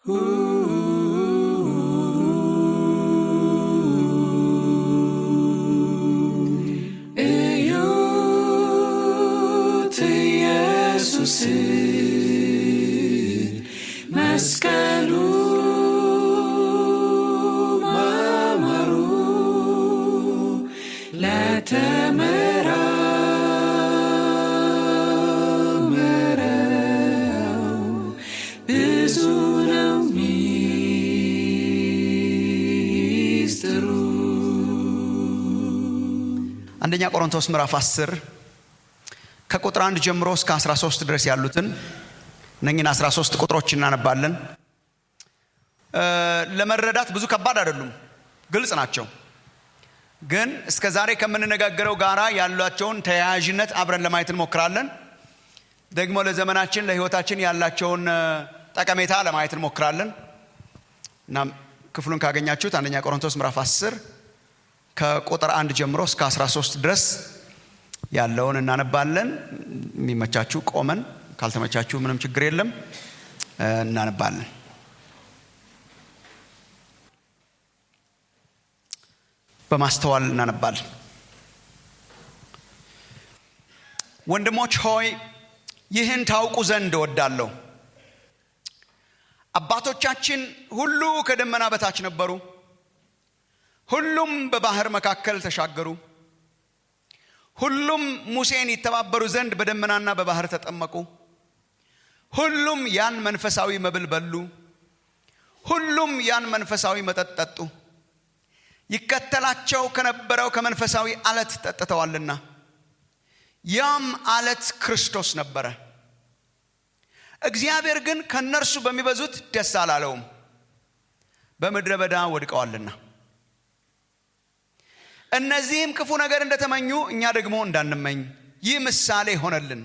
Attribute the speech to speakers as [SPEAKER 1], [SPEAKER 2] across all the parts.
[SPEAKER 1] እዩት ኢየሱስ መስቀሉ ማማሩ ለተመራመረው ብዙ ነው ሚስጥሩ።
[SPEAKER 2] አንደኛ ቆሮንቶስ ምዕራፍ 10 ከቁጥር 1 ጀምሮ እስከ 13 ድረስ ያሉትን እነኝን 13 ቁጥሮች እናነባለን። እ ለመረዳት ብዙ ከባድ አይደሉም፣ ግልጽ ናቸው። ግን እስከ ዛሬ ከምንነጋገረው ጋራ ያላቸውን ተያያዥነት አብረን ለማየት እንሞክራለን። ደግሞ ለዘመናችን ለሕይወታችን ያላቸውን እ ጠቀሜታ ለማየት እንሞክራለን እና ክፍሉን ካገኛችሁት አንደኛ ቆሮንቶስ ምዕራፍ 10 ከቁጥር አንድ ጀምሮ እስከ 13 ድረስ ያለውን እናነባለን። የሚመቻችሁ ቆመን፣ ካልተመቻችሁ ምንም ችግር የለም እ እናነባለን። በማስተዋል እናነባለን። ወንድሞች ሆይ ይህን ታውቁ ዘንድ እወዳለሁ። አባቶቻችን ሁሉ ከደመና በታች ነበሩ። ሁሉም በባህር መካከል ተሻገሩ። ሁሉም ሙሴን ይተባበሩ ዘንድ በደመናና በባህር ተጠመቁ። ሁሉም ያን መንፈሳዊ መብል በሉ። ሁሉም ያን መንፈሳዊ መጠጥ ጠጡ። ይከተላቸው ከነበረው ከመንፈሳዊ አለት ጠጥተዋልና ያም አለት ክርስቶስ ነበረ። እግዚአብሔር ግን ከእነርሱ በሚበዙት ደስ አላለውም፣ በምድረ በዳ ወድቀዋልና። እነዚህም ክፉ ነገር እንደተመኙ እኛ ደግሞ እንዳንመኝ ይህ ምሳሌ ሆነልን።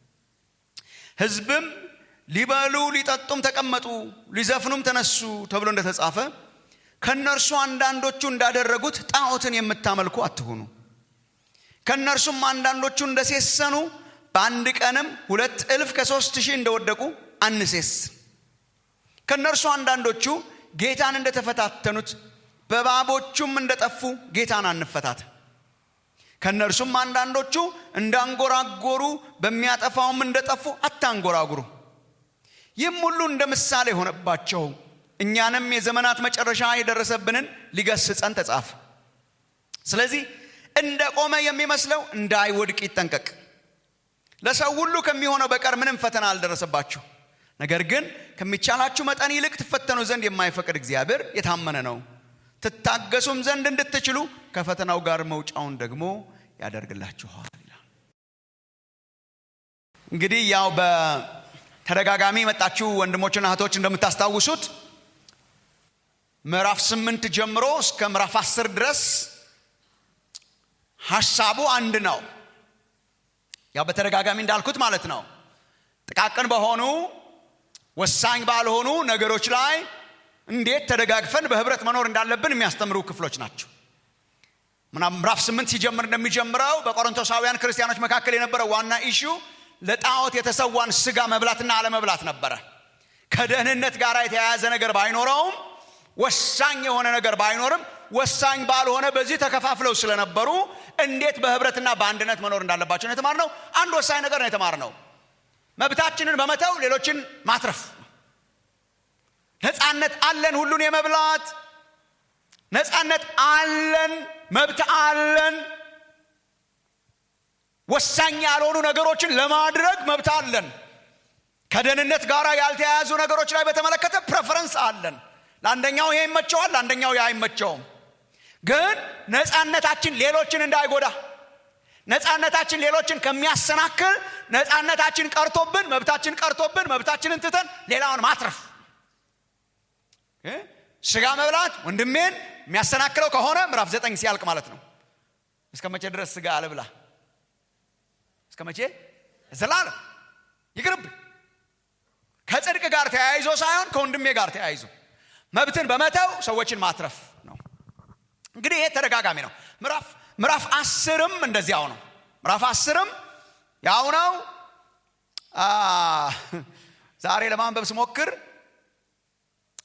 [SPEAKER 2] ሕዝብም ሊበሉ ሊጠጡም ተቀመጡ፣ ሊዘፍኑም ተነሱ ተብሎ እንደተጻፈ ከእነርሱ አንዳንዶቹ እንዳደረጉት ጣዖትን የምታመልኩ አትሁኑ። ከእነርሱም አንዳንዶቹ እንደሴሰኑ በአንድ ቀንም ሁለት እልፍ ከሦስት ሺህ እንደወደቁ አንሴስ። ከእነርሱ አንዳንዶቹ ጌታን እንደተፈታተኑት በእባቦቹም እንደጠፉ ጌታን አንፈታት። ከእነርሱም አንዳንዶቹ እንዳንጎራጎሩ በሚያጠፋውም እንደጠፉ አታንጎራጉሩ። ይህም ሁሉ እንደ ምሳሌ ሆነባቸው፣ እኛንም የዘመናት መጨረሻ የደረሰብንን ሊገስጸን ተጻፈ። ስለዚህ እንደ ቆመ የሚመስለው እንዳይወድቅ ይጠንቀቅ። ለሰው ሁሉ ከሚሆነው በቀር ምንም ፈተና አልደረሰባችሁ። ነገር ግን ከሚቻላችሁ መጠን ይልቅ ትፈተኑ ዘንድ የማይፈቅድ እግዚአብሔር የታመነ ነው። ትታገሱም ዘንድ እንድትችሉ ከፈተናው ጋር መውጫውን ደግሞ ያደርግላችኋል ይላል። እንግዲህ ያው በተደጋጋሚ የመጣችሁ ወንድሞችና እህቶች እንደምታስታውሱት ምዕራፍ ስምንት ጀምሮ እስከ ምዕራፍ አስር ድረስ ሀሳቡ አንድ ነው። ያው በተደጋጋሚ እንዳልኩት ማለት ነው። ጥቃቅን በሆኑ ወሳኝ ባልሆኑ ነገሮች ላይ እንዴት ተደጋግፈን በህብረት መኖር እንዳለብን የሚያስተምሩ ክፍሎች ናቸው። ምዕራፍ ስምንት ሲጀምር እንደሚጀምረው በቆሮንቶሳውያን ክርስቲያኖች መካከል የነበረው ዋና ኢሹ ለጣዖት የተሰዋን ስጋ መብላትና አለመብላት ነበረ። ከደህንነት ጋር የተያያዘ ነገር ባይኖረውም ወሳኝ የሆነ ነገር ባይኖርም ወሳኝ ባልሆነ በዚህ ተከፋፍለው ስለነበሩ እንዴት በህብረትና በአንድነት መኖር እንዳለባቸው ነው የተማርነው። አንድ ወሳኝ ነገር ነው የተማርነው፣ መብታችንን በመተው ሌሎችን ማትረፍ። ነፃነት አለን፣ ሁሉን የመብላት ነፃነት አለን፣ መብት አለን። ወሳኝ ያልሆኑ ነገሮችን ለማድረግ መብት አለን። ከደህንነት ጋር ያልተያያዙ ነገሮች ላይ በተመለከተ ፕሬፈረንስ አለን። ለአንደኛው ይሄ ይመቸዋል፣ ለአንደኛው ይህ አይመቸውም። ግን ነፃነታችን ሌሎችን እንዳይጎዳ ነፃነታችን ሌሎችን ከሚያሰናክል ነፃነታችን ቀርቶብን መብታችን ቀርቶብን መብታችንን ትተን ሌላውን ማትረፍ ስጋ መብላት ወንድሜን የሚያሰናክለው ከሆነ ምዕራፍ ዘጠኝ ሲያልቅ ማለት ነው። እስከ መቼ ድረስ ስጋ አልብላ? እስከ መቼ ዘላለም ይቅርብ። ከጽድቅ ጋር ተያይዞ ሳይሆን ከወንድሜ ጋር ተያይዞ መብትን በመተው ሰዎችን ማትረፍ ነው። እንግዲህ ይሄ ተደጋጋሚ ነው። ምዕራፍ ምዕራፍ አስርም እንደዚያው ነው። ምዕራፍ አስርም ያው ነው። ዛሬ ለማንበብ ስሞክር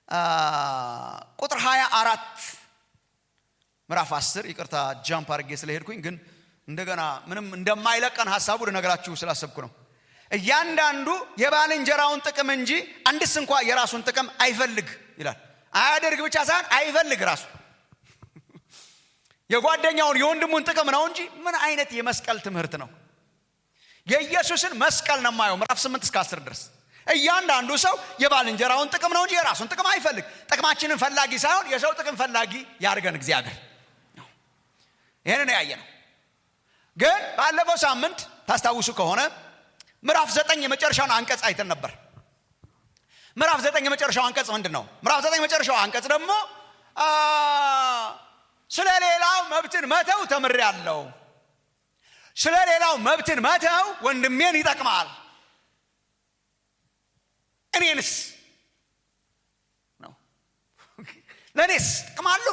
[SPEAKER 2] ቁጥር 24 ምዕራፍ 10 ይቅርታ ጃምፕ አድርጌ ስለሄድኩኝ ግን እንደገና ምንም እንደማይለቀን ሀሳቡ ልነግራችሁ ስላሰብኩ ነው እያንዳንዱ የባልንጀራውን ጥቅም እንጂ አንድስ እንኳ የራሱን ጥቅም አይፈልግ ይላል አያደርግ ብቻ ሳይሆን አይፈልግ ራሱ የጓደኛውን የወንድሙን ጥቅም ነው እንጂ ምን አይነት የመስቀል ትምህርት ነው የኢየሱስን መስቀል ነው የማየው ምዕራፍ 8 እስከ 10 ድረስ እያንዳንዱ ሰው የባልንጀራውን ጥቅም ነው እንጂ የራሱን ጥቅም አይፈልግ ጥቅማችንን ፈላጊ ሳይሆን የሰው ጥቅም ፈላጊ ያድርገን እግዚአብሔር ይህንን ያየ ነው ግን ባለፈው ሳምንት ታስታውሱ ከሆነ ምዕራፍ ዘጠኝ የመጨረሻውን አንቀጽ አይተን ነበር ምዕራፍ ዘጠኝ የመጨረሻው አንቀጽ ምንድን ነው ምዕራፍ ዘጠኝ የመጨረሻው አንቀጽ ደግሞ ስለ ሌላው መብትን መተው ተምር ያለው ስለ ሌላው መብትን መተው ወንድሜን ይጠቅማል እኔንስ ነው ለእኔስ ጥቅማሉ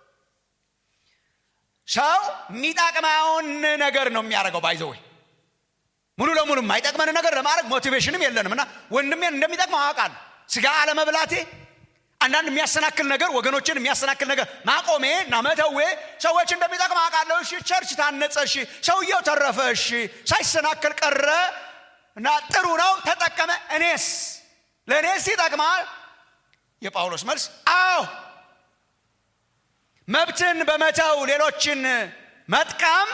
[SPEAKER 2] ሰው የሚጠቅመውን ነገር ነው የሚያደርገው ባይዘወይ ሙሉ ለሙሉ የማይጠቅመን ነገር ለማድረግ ሞቲቬሽንም የለንም እና ወንድሜን እንደሚጠቅመው አውቃለሁ ስጋ አለመብላቴ አንዳንድ የሚያሰናክል ነገር ወገኖችን የሚያሰናክል ነገር ማቆሜ እና መተዌ ሰዎች እንደሚጠቅም አውቃለሁ እሺ ቸርች ታነጸ እሺ ሰውየው ተረፈ እሺ ሳይሰናክል ቀረ እና ጥሩ ነው ተጠቀመ እኔስ ለእኔስ ይጠቅማል የጳውሎስ መልስ አዎ መብትን በመተው ሌሎችን መጥቀም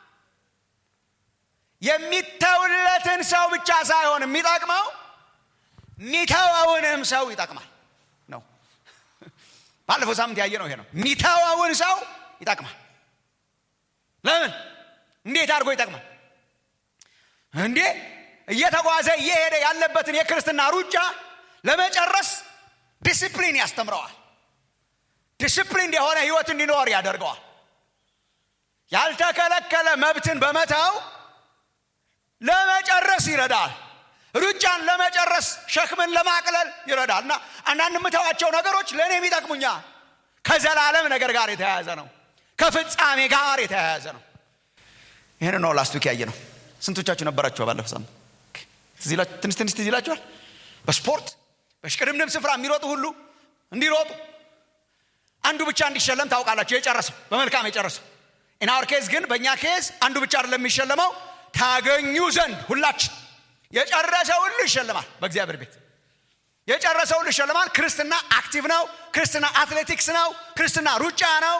[SPEAKER 2] የሚተውለትን ሰው ብቻ ሳይሆን የሚጠቅመው የሚተወውንም ሰው ይጠቅማል ነው ባለፈው ሳምንት ያየ ነው ይሄ ነው የሚተወውን ሰው ይጠቅማል ለምን እንዴት አድርጎ ይጠቅማል እንዴ እየተጓዘ እየሄደ ያለበትን የክርስትና ሩጫ ለመጨረስ ዲስፕሊን ያስተምረዋል ዲስፕሊን የሆነ ህይወት እንዲኖር ያደርገዋል ያልተከለከለ መብትን በመተው ለመጨረስ ይረዳል ሩጫን ለመጨረስ ሸክምን ለማቅለል ይረዳል እና አንዳንድ የምተዋቸው ነገሮች ለእኔም ይጠቅሙኛል ከዘላለም ነገር ጋር የተያያዘ ነው ከፍጻሜ ጋር የተያያዘ ነው ይህን ነው ላስቱክ ያየ ነው ስንቶቻችሁ ነበራችሁ ባለፈው ሳምንት ትንሽ ትንሽ ትዝ ይላችኋል በስፖርት በሽቅድምድም ስፍራ የሚሮጡ ሁሉ እንዲሮጡ አንዱ ብቻ እንዲሸለም ታውቃላችሁ የጨረሰው በመልካም የጨረሰው ኢናወር ኬዝ ግን በእኛ ኬዝ አንዱ ብቻ አይደለም የሚሸለመው ታገኙ ዘንድ ሁላችን የጨረሰ ሁሉ ይሸልማል በእግዚአብሔር ቤት የጨረሰ ሁሉ ይሸልማል ክርስትና አክቲቭ ነው ክርስትና አትሌቲክስ ነው ክርስትና ሩጫ ነው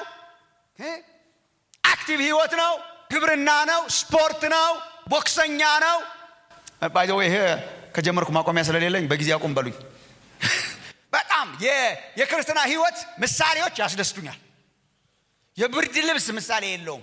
[SPEAKER 2] አክቲቭ ህይወት ነው ግብርና ነው ስፖርት ነው ቦክሰኛ ነው ባይዘው ይሄ ከጀመርኩ ማቆሚያ ስለሌለኝ በጊዜ አቁም በሉኝ በጣም የክርስትና ህይወት ምሳሌዎች ያስደስቱኛል የብርድ ልብስ ምሳሌ የለውም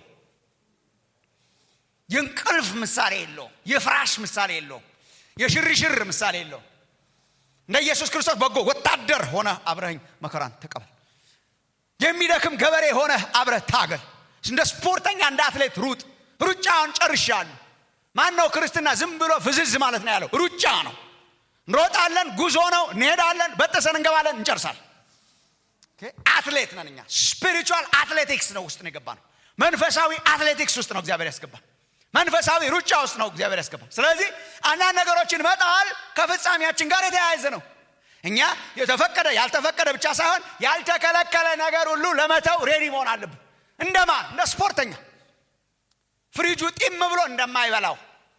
[SPEAKER 2] የእንቅልፍ ምሳሌ የለውም የፍራሽ ምሳሌ የለውም የሽርሽር ምሳሌ የለውም እንደ ኢየሱስ ክርስቶስ በጎ ወታደር ሆነ አብረኝ መከራን ተቀበል የሚደክም ገበሬ ሆነ አብረ ታገል እንደ ስፖርተኛ እንደ አትሌት ሩጥ ሩጫውን ጨርሻለሁ ማን ነው ክርስትና ዝም ብሎ ፍዝዝ ማለት ነው ያለው ሩጫ ነው እንሮጣለን ጉዞ ነው እንሄዳለን በጥሰን እንገባለን እንጨርሳለን አትሌት ነን እኛ ስፒሪቹዋል አትሌቲክስ ነው ውስጥ ነው የገባ ነው መንፈሳዊ አትሌቲክስ ውስጥ ነው እግዚአብሔር ያስገባል መንፈሳዊ ሩጫ ውስጥ ነው እግዚአብሔር ያስገባል ስለዚህ አንዳንድ ነገሮችን መጣል ከፍጻሜያችን ጋር የተያያዘ ነው እኛ የተፈቀደ ያልተፈቀደ ብቻ ሳይሆን ያልተከለከለ ነገር ሁሉ ለመተው ሬዲ መሆን አለብን እንደማን እንደ ስፖርተኛ ፍሪጁ ጢም ብሎ እንደማይበላው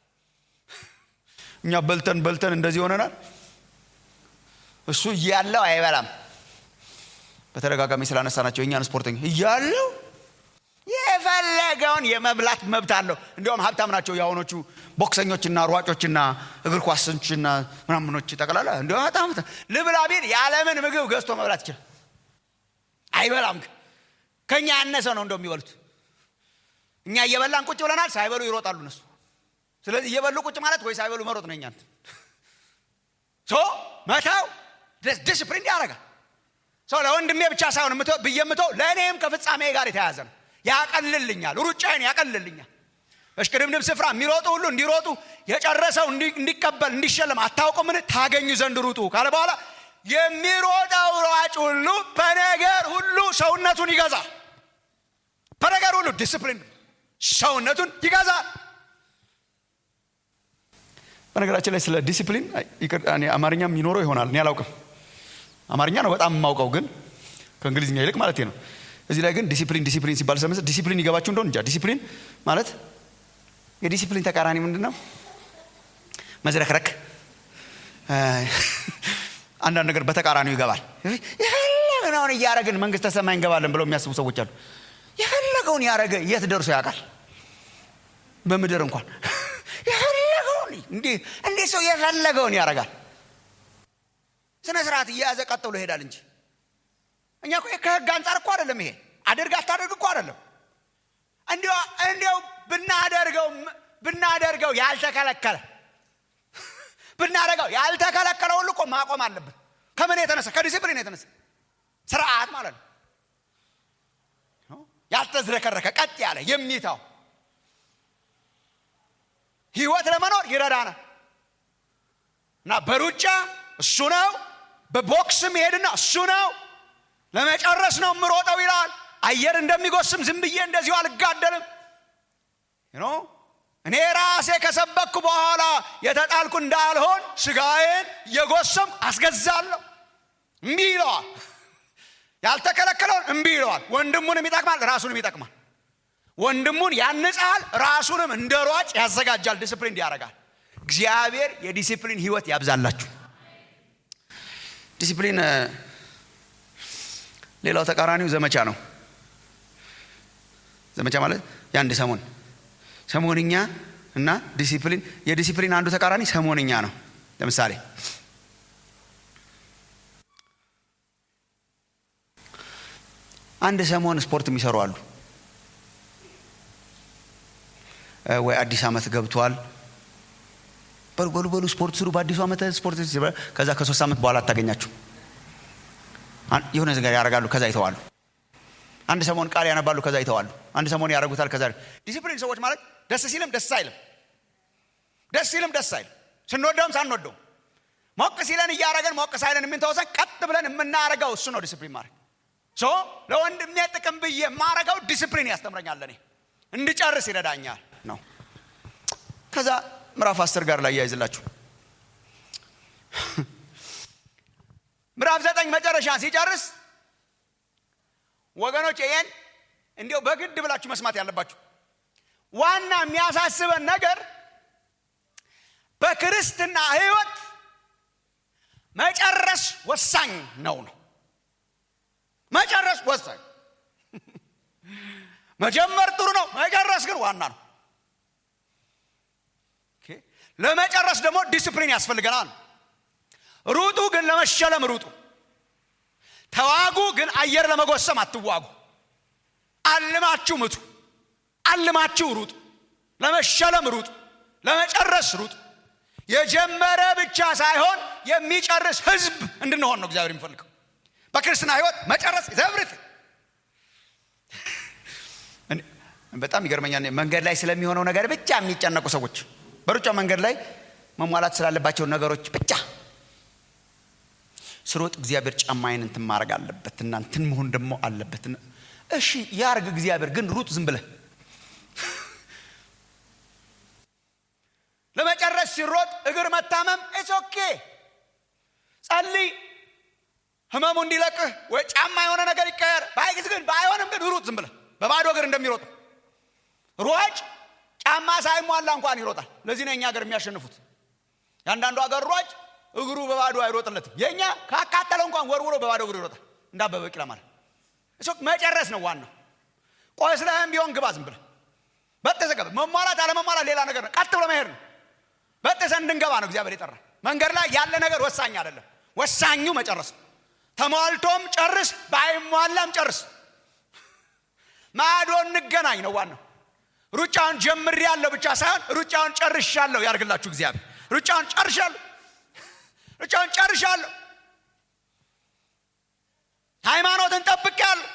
[SPEAKER 2] እኛ በልተን በልተን እንደዚህ ሆነናል እሱ እያለው አይበላም በተደጋጋሚ ስላነሳናቸው የእኛን ስፖርተኛ እያለው የፈለገውን የመብላት መብት አለው እንዲሁም ሀብታም ናቸው የአሁኖቹ ቦክሰኞችና ሯጮችና እግር ኳሶችና ምናምኖች ጠቅላላ እንዲ በጣም ልብላ ቢል የዓለምን ምግብ ገዝቶ መብላት ይችላል አይበላም ግን ከእኛ ያነሰ ነው እንደው የሚበሉት እኛ እየበላን ቁጭ ብለናል ሳይበሉ ይሮጣሉ እነሱ ስለዚህ እየበሉ ቁጭ ማለት ወይ ሳይበሉ መሮጥ ነው እኛን ሶ መተው ዲስፕሊን ያደረጋል ሰው ለወንድሜ ብቻ ሳይሆን ብዬ ምተው ለእኔም ከፍጻሜ ጋር የተያያዘ ነው ያቀልልኛል ሩጫዬን ያቀልልኛል በሽቅድምድም ስፍራ የሚሮጡ ሁሉ እንዲሮጡ የጨረሰው እንዲቀበል እንዲሸለም አታውቁምን ታገኙ ዘንድ ሩጡ ካለ በኋላ የሚሮጠው ሯጭ ሁሉ በነገር ሁሉ ሰውነቱን ይገዛል በነገር ሁሉ ዲስፕሊን ሰውነቱን ይገዛል በነገራችን ላይ ስለ ዲሲፕሊን አማርኛም ይኖረው ይሆናል እኔ አላውቅም አማርኛ ነው በጣም የማውቀው ግን ከእንግሊዝኛ ይልቅ ማለት ነው እዚህ ላይ ግን ዲሲፕሊን ዲሲፕሊን ሲባል ስለመሰ ዲሲፕሊን ይገባችሁ እንደሆን እንጃ ዲሲፕሊን ማለት የዲሲፕሊን ተቃራኒ ምንድን ነው መዝረክረክ አንዳንድ ነገር በተቃራኒው ይገባል የፈለግነውን እያረግን መንግስተ ሰማይ እንገባለን ብለው የሚያስቡ ሰዎች አሉ የፈለገውን ያረገ የት ደርሶ ያውቃል በምድር እንኳን የፈለገውን እንዲህ ሰው የፈለገውን ያረጋል ስነ ስርዓት እየያዘ ቀጥሎ ይሄዳል እንጂ እኛ እኮ ከህግ አንጻር እኮ አይደለም ይሄ አድርግ አታደርግ እኮ አይደለም እንዲያው ብናደርገው ብናደርገው ያልተከለከለ ብናደርገው ያልተከለከለ ሁሉ እኮ ማቆም አለብን ከምን የተነሳ ከዲሲፕሊን የተነሳ ስርዓት ማለት ነው ያልተዝረከረከ ቀጥ ያለ የሚታው ህይወት ለመኖር ይረዳናል እና በሩጫ እሱ ነው በቦክስም ይሄድና እሱ ነው ለመጨረስ ነው የምሮጠው ይላል አየር እንደሚጎስም ዝም ብዬ እንደዚሁ አልጋደልም እኔ ራሴ ከሰበኩ በኋላ የተጣልኩ እንዳልሆን ስጋዬን እየጎሰም አስገዛለሁ እምቢ ይለዋል ያልተከለከለውን እምቢ ይለዋል ወንድሙንም ይጠቅማል ራሱንም ይጠቅማል ወንድሙን ያንጻል ራሱንም እንደ ሯጭ ያዘጋጃል ዲስፕሊን ያደርጋል እግዚአብሔር የዲሲፕሊን ህይወት ያብዛላችሁ ዲሲፕሊን ሌላው ተቃራኒው ዘመቻ ነው ዘመቻ ማለት የአንድ ሰሞን ሰሞንኛ እና ዲሲፕሊን የዲሲፕሊን አንዱ ተቃራኒ ሰሞንኛ ነው ለምሳሌ አንድ ሰሞን ስፖርት የሚሰሩ አሉ ወይ አዲስ ዓመት ገብቷል በሉ በሉ በሉ ስፖርት ስሩ በአዲሱ ዓመት ስፖርት ከዛ ከሶስት ዓመት በኋላ አታገኛችሁ የሆነ ነገር ያደርጋሉ ከዛ ይተዋሉ አንድ ሰሞን ቃል ያነባሉ ከዛ ይተዋሉ አንድ ሰሞን ያደርጉታል ከዛ ዲሲፕሊን ሰዎች ማለት ደስ ሲልም ደስ አይልም ደስ ሲልም ደስ አይልም ስንወደውም ሳንወደውም ሞቅ ሲለን እያረገን ሞቅ ሳይለን የምንተወሰን ቀጥ ብለን የምናረገው እሱ ነው ዲስፕሊን ማድረግ ሶ ለወንድሜ ጥቅም ብዬ የማረገው ዲስፕሊን ያስተምረኛል እኔ እንድጨርስ ይረዳኛል ነው ከዛ ምዕራፍ አስር ጋር ላይ ያይዝላችሁ ምዕራፍ ዘጠኝ መጨረሻ ሲጨርስ ወገኖች ይሄን እንዲው በግድ ብላችሁ መስማት ያለባችሁ ዋና የሚያሳስበን ነገር በክርስትና ህይወት መጨረስ ወሳኝ ነው ነው መጨረስ ወሳኝ መጀመር ጥሩ ነው መጨረስ ግን ዋና ነው ለመጨረስ ደግሞ ዲስፕሊን ያስፈልገናል ሩጡ ግን ለመሸለም ሩጡ ተዋጉ ግን አየር ለመጎሰም አትዋጉ አልማችሁ ምቱ አልማችሁ ሩጡ ለመሸለም ሩጡ ለመጨረስ ሩጡ የጀመረ ብቻ ሳይሆን የሚጨርስ ህዝብ እንድንሆን ነው እግዚአብሔር የሚፈልገው በክርስትና ህይወት መጨረስ ዘብርት በጣም ይገርመኛል መንገድ ላይ ስለሚሆነው ነገር ብቻ የሚጨነቁ ሰዎች በሩጫ መንገድ ላይ መሟላት ስላለባቸው ነገሮች ብቻ ስሮጥ እግዚአብሔር ጫማዬን እንትን ማድረግ አለበት እና እንትን መሆን ደግሞ አለበት እሺ ያርግ እግዚአብሔር ግን ሩጥ ዝም ብለህ ለመጨረስ ሲሮጥ እግር መታመም ኢትስ ኦኬ ጸልይ ህመሙ እንዲለቅህ ወይ ጫማ የሆነ ነገር ይቀየር ባይግዝ ግን ባይሆንም ግን ሩጥ ዝም ብለህ በባዶ እግር እንደሚሮጥ ሯጭ ጫማ ሳይሟላ እንኳን ይሮጣል ለዚህ ነው የኛ ሀገር የሚያሸንፉት የአንዳንዱ ሀገር ሯጭ እግሩ በባዶ አይሮጥለትም የእኛ ካካተለው እንኳን ወርውሮ በባዶ እግሩ ይሮጣል እንዳበበ ቢቂላ ማለት እሱ መጨረስ ነው ዋናው ቆስለህም ቢሆን ግባ ዝም ብለህ በጥሰ ገባ መሟላት አለመሟላት ሌላ ነገር ነው ቀጥ ብሎ መሄድ ነው በጥሰ እንድንገባ ነው እግዚአብሔር የጠራ መንገድ ላይ ያለ ነገር ወሳኝ አይደለም ወሳኙ መጨረስ ነው ተሟልቶም ጨርስ ባይሟላም ጨርስ ማዶ እንገናኝ ነው ዋናው ሩጫውን ጀምር ያለው ብቻ ሳይሆን ሩጫውን ጨርሻለሁ ያርግላችሁ እግዚአብሔር ሩጫውን ጨርሻለሁ ሩጫውን ጨርሻለሁ ሃይማኖትን ጠብቄያለሁ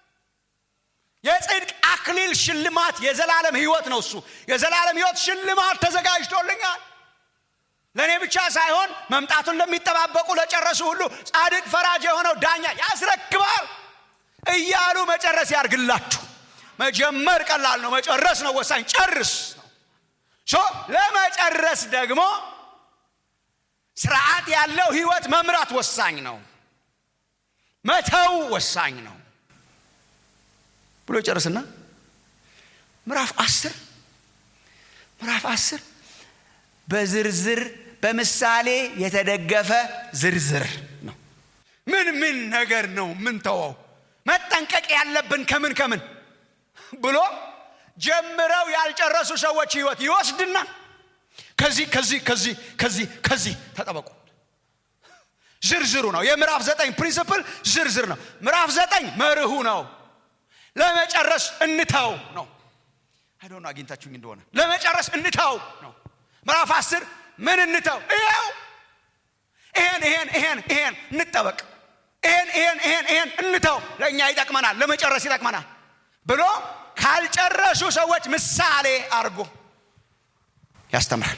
[SPEAKER 2] የጽድቅ አክሊል ሽልማት የዘላለም ህይወት ነው እሱ የዘላለም ህይወት ሽልማት ተዘጋጅቶልኛል ለእኔ ብቻ ሳይሆን መምጣቱን ለሚጠባበቁ ለጨረሱ ሁሉ ጻድቅ ፈራጅ የሆነው ዳኛ ያስረክባል እያሉ መጨረስ ያርግላችሁ መጀመር ቀላል ነው መጨረስ ነው ወሳኝ ጨርስ ሶ ለመጨረስ ደግሞ ስርዓት ያለው ህይወት መምራት ወሳኝ ነው መተው ወሳኝ ነው ብሎ ይጨርስና ምዕራፍ አስር ምዕራፍ አስር በዝርዝር በምሳሌ የተደገፈ ዝርዝር ነው ምን ምን ነገር ነው ምን ተወው መጠንቀቅ ያለብን ከምን ከምን ብሎ ጀምረው ያልጨረሱ ሰዎች ህይወት ይወስድና ከዚህ ከዚህ ከዚህ ከዚህ ከዚህ ተጠበቁ ዝርዝሩ ነው የምዕራፍ ዘጠኝ ፕሪንስፕል ዝርዝር ነው ምዕራፍ ዘጠኝ መርሁ ነው ለመጨረስ እንተው ነው አይዶነ አግኝታችሁኝ እንደሆነ ለመጨረስ እንተው ነው ምዕራፍ አስር ምን እንተው ይኸው ይሄን ይሄን ይሄን ይሄን እንጠበቅ ይሄን ይሄን ይሄን ይሄን እንተው ለእኛ ይጠቅመናል ለመጨረስ ይጠቅመናል ብሎ ካልጨረሱ ሰዎች ምሳሌ አድርጎ ያስተምራል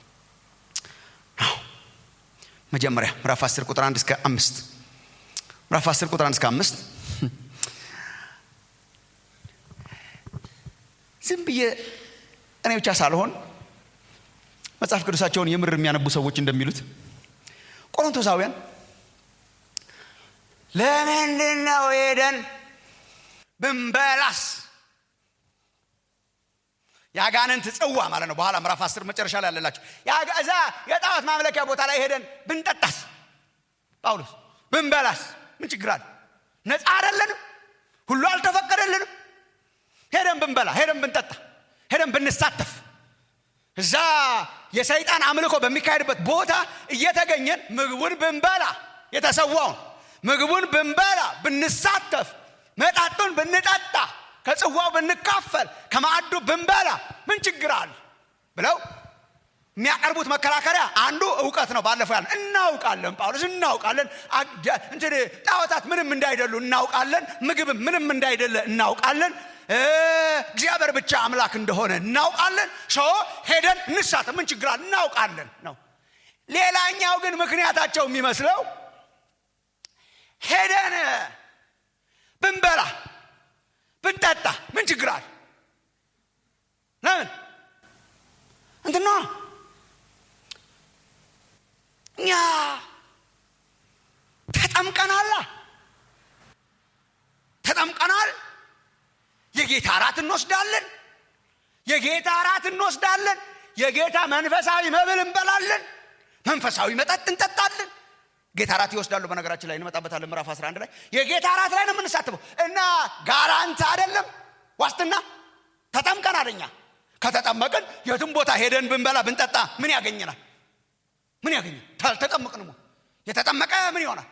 [SPEAKER 2] መጀመሪያ ምዕራፍ 10 ቁጥር 1 እስከ 5 ምዕራፍ 10 ቁጥር 1 እስከ 5 ዝም ብዬ እኔ ብቻ ሳልሆን መጽሐፍ ቅዱሳቸውን የምር የሚያነቡ ሰዎች እንደሚሉት ቆሮንቶሳውያን ለምንድን ነው ሄደን ብንበላስ የአጋንንት ጽዋ ማለት ነው በኋላ ምዕራፍ አስር መጨረሻ ላይ ያለላቸው እዛ የጣዖት ማምለኪያ ቦታ ላይ ሄደን ብንጠጣስ ጳውሎስ ብንበላስ ምን ችግር አለ ነፃ አይደለንም ሁሉ አልተፈቀደልንም ሄደን ብንበላ ሄደን ብንጠጣ ሄደን ብንሳተፍ እዛ የሰይጣን አምልኮ በሚካሄድበት ቦታ እየተገኘን ምግቡን ብንበላ የተሰዋውን ምግቡን ብንበላ ብንሳተፍ መጣጡን ብንጠጣ ከጽዋው ብንካፈል ከማዕዱ ብንበላ ምን ችግር አለ ብለው የሚያቀርቡት መከራከሪያ አንዱ እውቀት ነው ባለፈው ያለ እናውቃለን ጳውሎስ እናውቃለን እንትን ጣዖታት ምንም እንዳይደሉ እናውቃለን ምግብም ምንም እንዳይደለ እናውቃለን እግዚአብሔር ብቻ አምላክ እንደሆነ እናውቃለን ሶ ሄደን እንሳተፍ ምን ችግር አለ እናውቃለን ነው ሌላኛው ግን ምክንያታቸው የሚመስለው ሄደን ብንበላ ብንጠጣ ምን ችግር አለ ለምን እንትና እኛ ተጠምቀናላ ተጠምቀናል የጌታ እራት እንወስዳለን የጌታ እራት እንወስዳለን የጌታ መንፈሳዊ መብል እንበላለን መንፈሳዊ መጠጥ እንጠጣለን ጌታ እራት ይወስዳሉ በነገራችን ላይ እንመጣበታለን ምዕራፍ 11 ላይ የጌታ እራት ላይ ነው የምንሳትፈው እና ጋራንት አይደለም ዋስትና ተጠምቀን አደኛ ከተጠመቅን የትም ቦታ ሄደን ብንበላ ብንጠጣ ምን ያገኘናል ምን ያገኘ አልተጠመቅንም የተጠመቀ ምን ይሆናል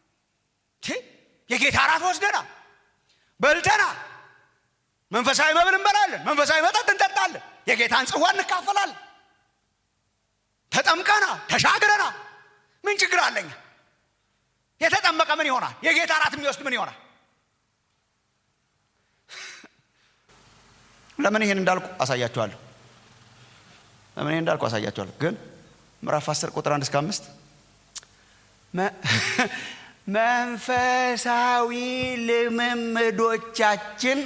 [SPEAKER 2] የጌታ እራት ወስደና በልተና መንፈሳዊ መብል እንበላለን መንፈሳዊ መጠጥ እንጠጣለን የጌታን ጽዋ እንካፈላለን ተጠምቀና ተሻግረና ምን ችግር አለኛ የተጠመቀ ምን ይሆናል የጌታ እራት የሚወስድ ምን ይሆናል ለምን ይሄን እንዳልኩ አሳያችኋለሁ ለምን ይሄን እንዳልኩ አሳያችኋለሁ ግን ምዕራፍ 10 ቁጥር 1 እስከ 5 መንፈሳዊ ልምምዶቻችን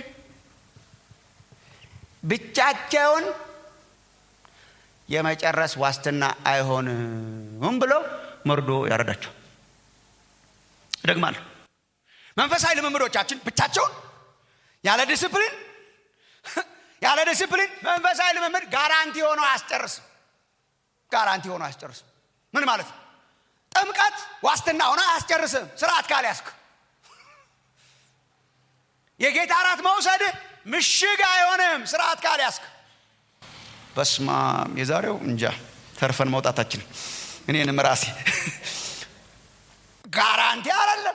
[SPEAKER 2] ብቻቸውን የመጨረስ ዋስትና አይሆንም ብሎ መርዶ ያረዳቸው እደግማለሁ መንፈሳዊ ልምምዶቻችን ብቻቸውን ያለ ዲስፕሊን ያለ ዲስፕሊን መንፈሳዊ ልምምድ ጋራንቲ ሆኖ አያስጨርስም ጋራንቲ ሆኖ አያስጨርስም ምን ማለት ነው ጥምቀት ዋስትና ሆኖ አያስጨርስም ስርዓት ካልያዝክ የጌታ እራት መውሰድ ምሽግ አይሆንም ስርዓት ካልያዝክ በስማ የዛሬው እንጃ ተርፈን መውጣታችን እኔንም ራሴ ጋራንቲ አይደለም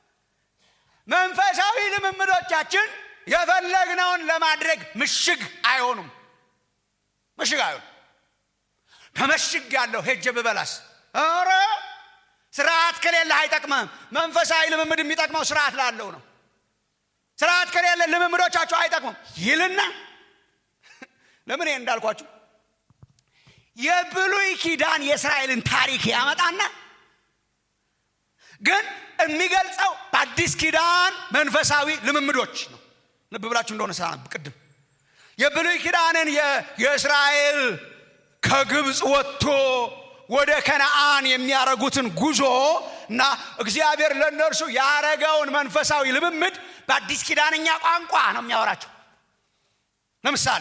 [SPEAKER 2] መንፈሳዊ ልምምዶቻችን የፈለግነውን ለማድረግ ምሽግ አይሆኑም ምሽግ አይሆኑም ተመሽግ ያለው ሄጀ ብበላስ ኧረ ስርዓት ከሌለ አይጠቅመም መንፈሳዊ ልምምድ የሚጠቅመው ስርዓት ላለው ነው ስርዓት ከሌለ ልምምዶቻቸው አይጠቅሙም ይልና ለምን ይሄን እንዳልኳችሁ የብሉይ ኪዳን የእስራኤልን ታሪክ ያመጣና ግን የሚገልጸው በአዲስ ኪዳን መንፈሳዊ ልምምዶች ነው ልብ ብላችሁ እንደሆነ ሳነብ ቅድም የብሉይ ኪዳንን የእስራኤል ከግብፅ ወጥቶ ወደ ከነአን የሚያረጉትን ጉዞ እና እግዚአብሔር ለእነርሱ ያረገውን መንፈሳዊ ልምምድ በአዲስ ኪዳንኛ ቋንቋ ነው የሚያወራቸው ለምሳሌ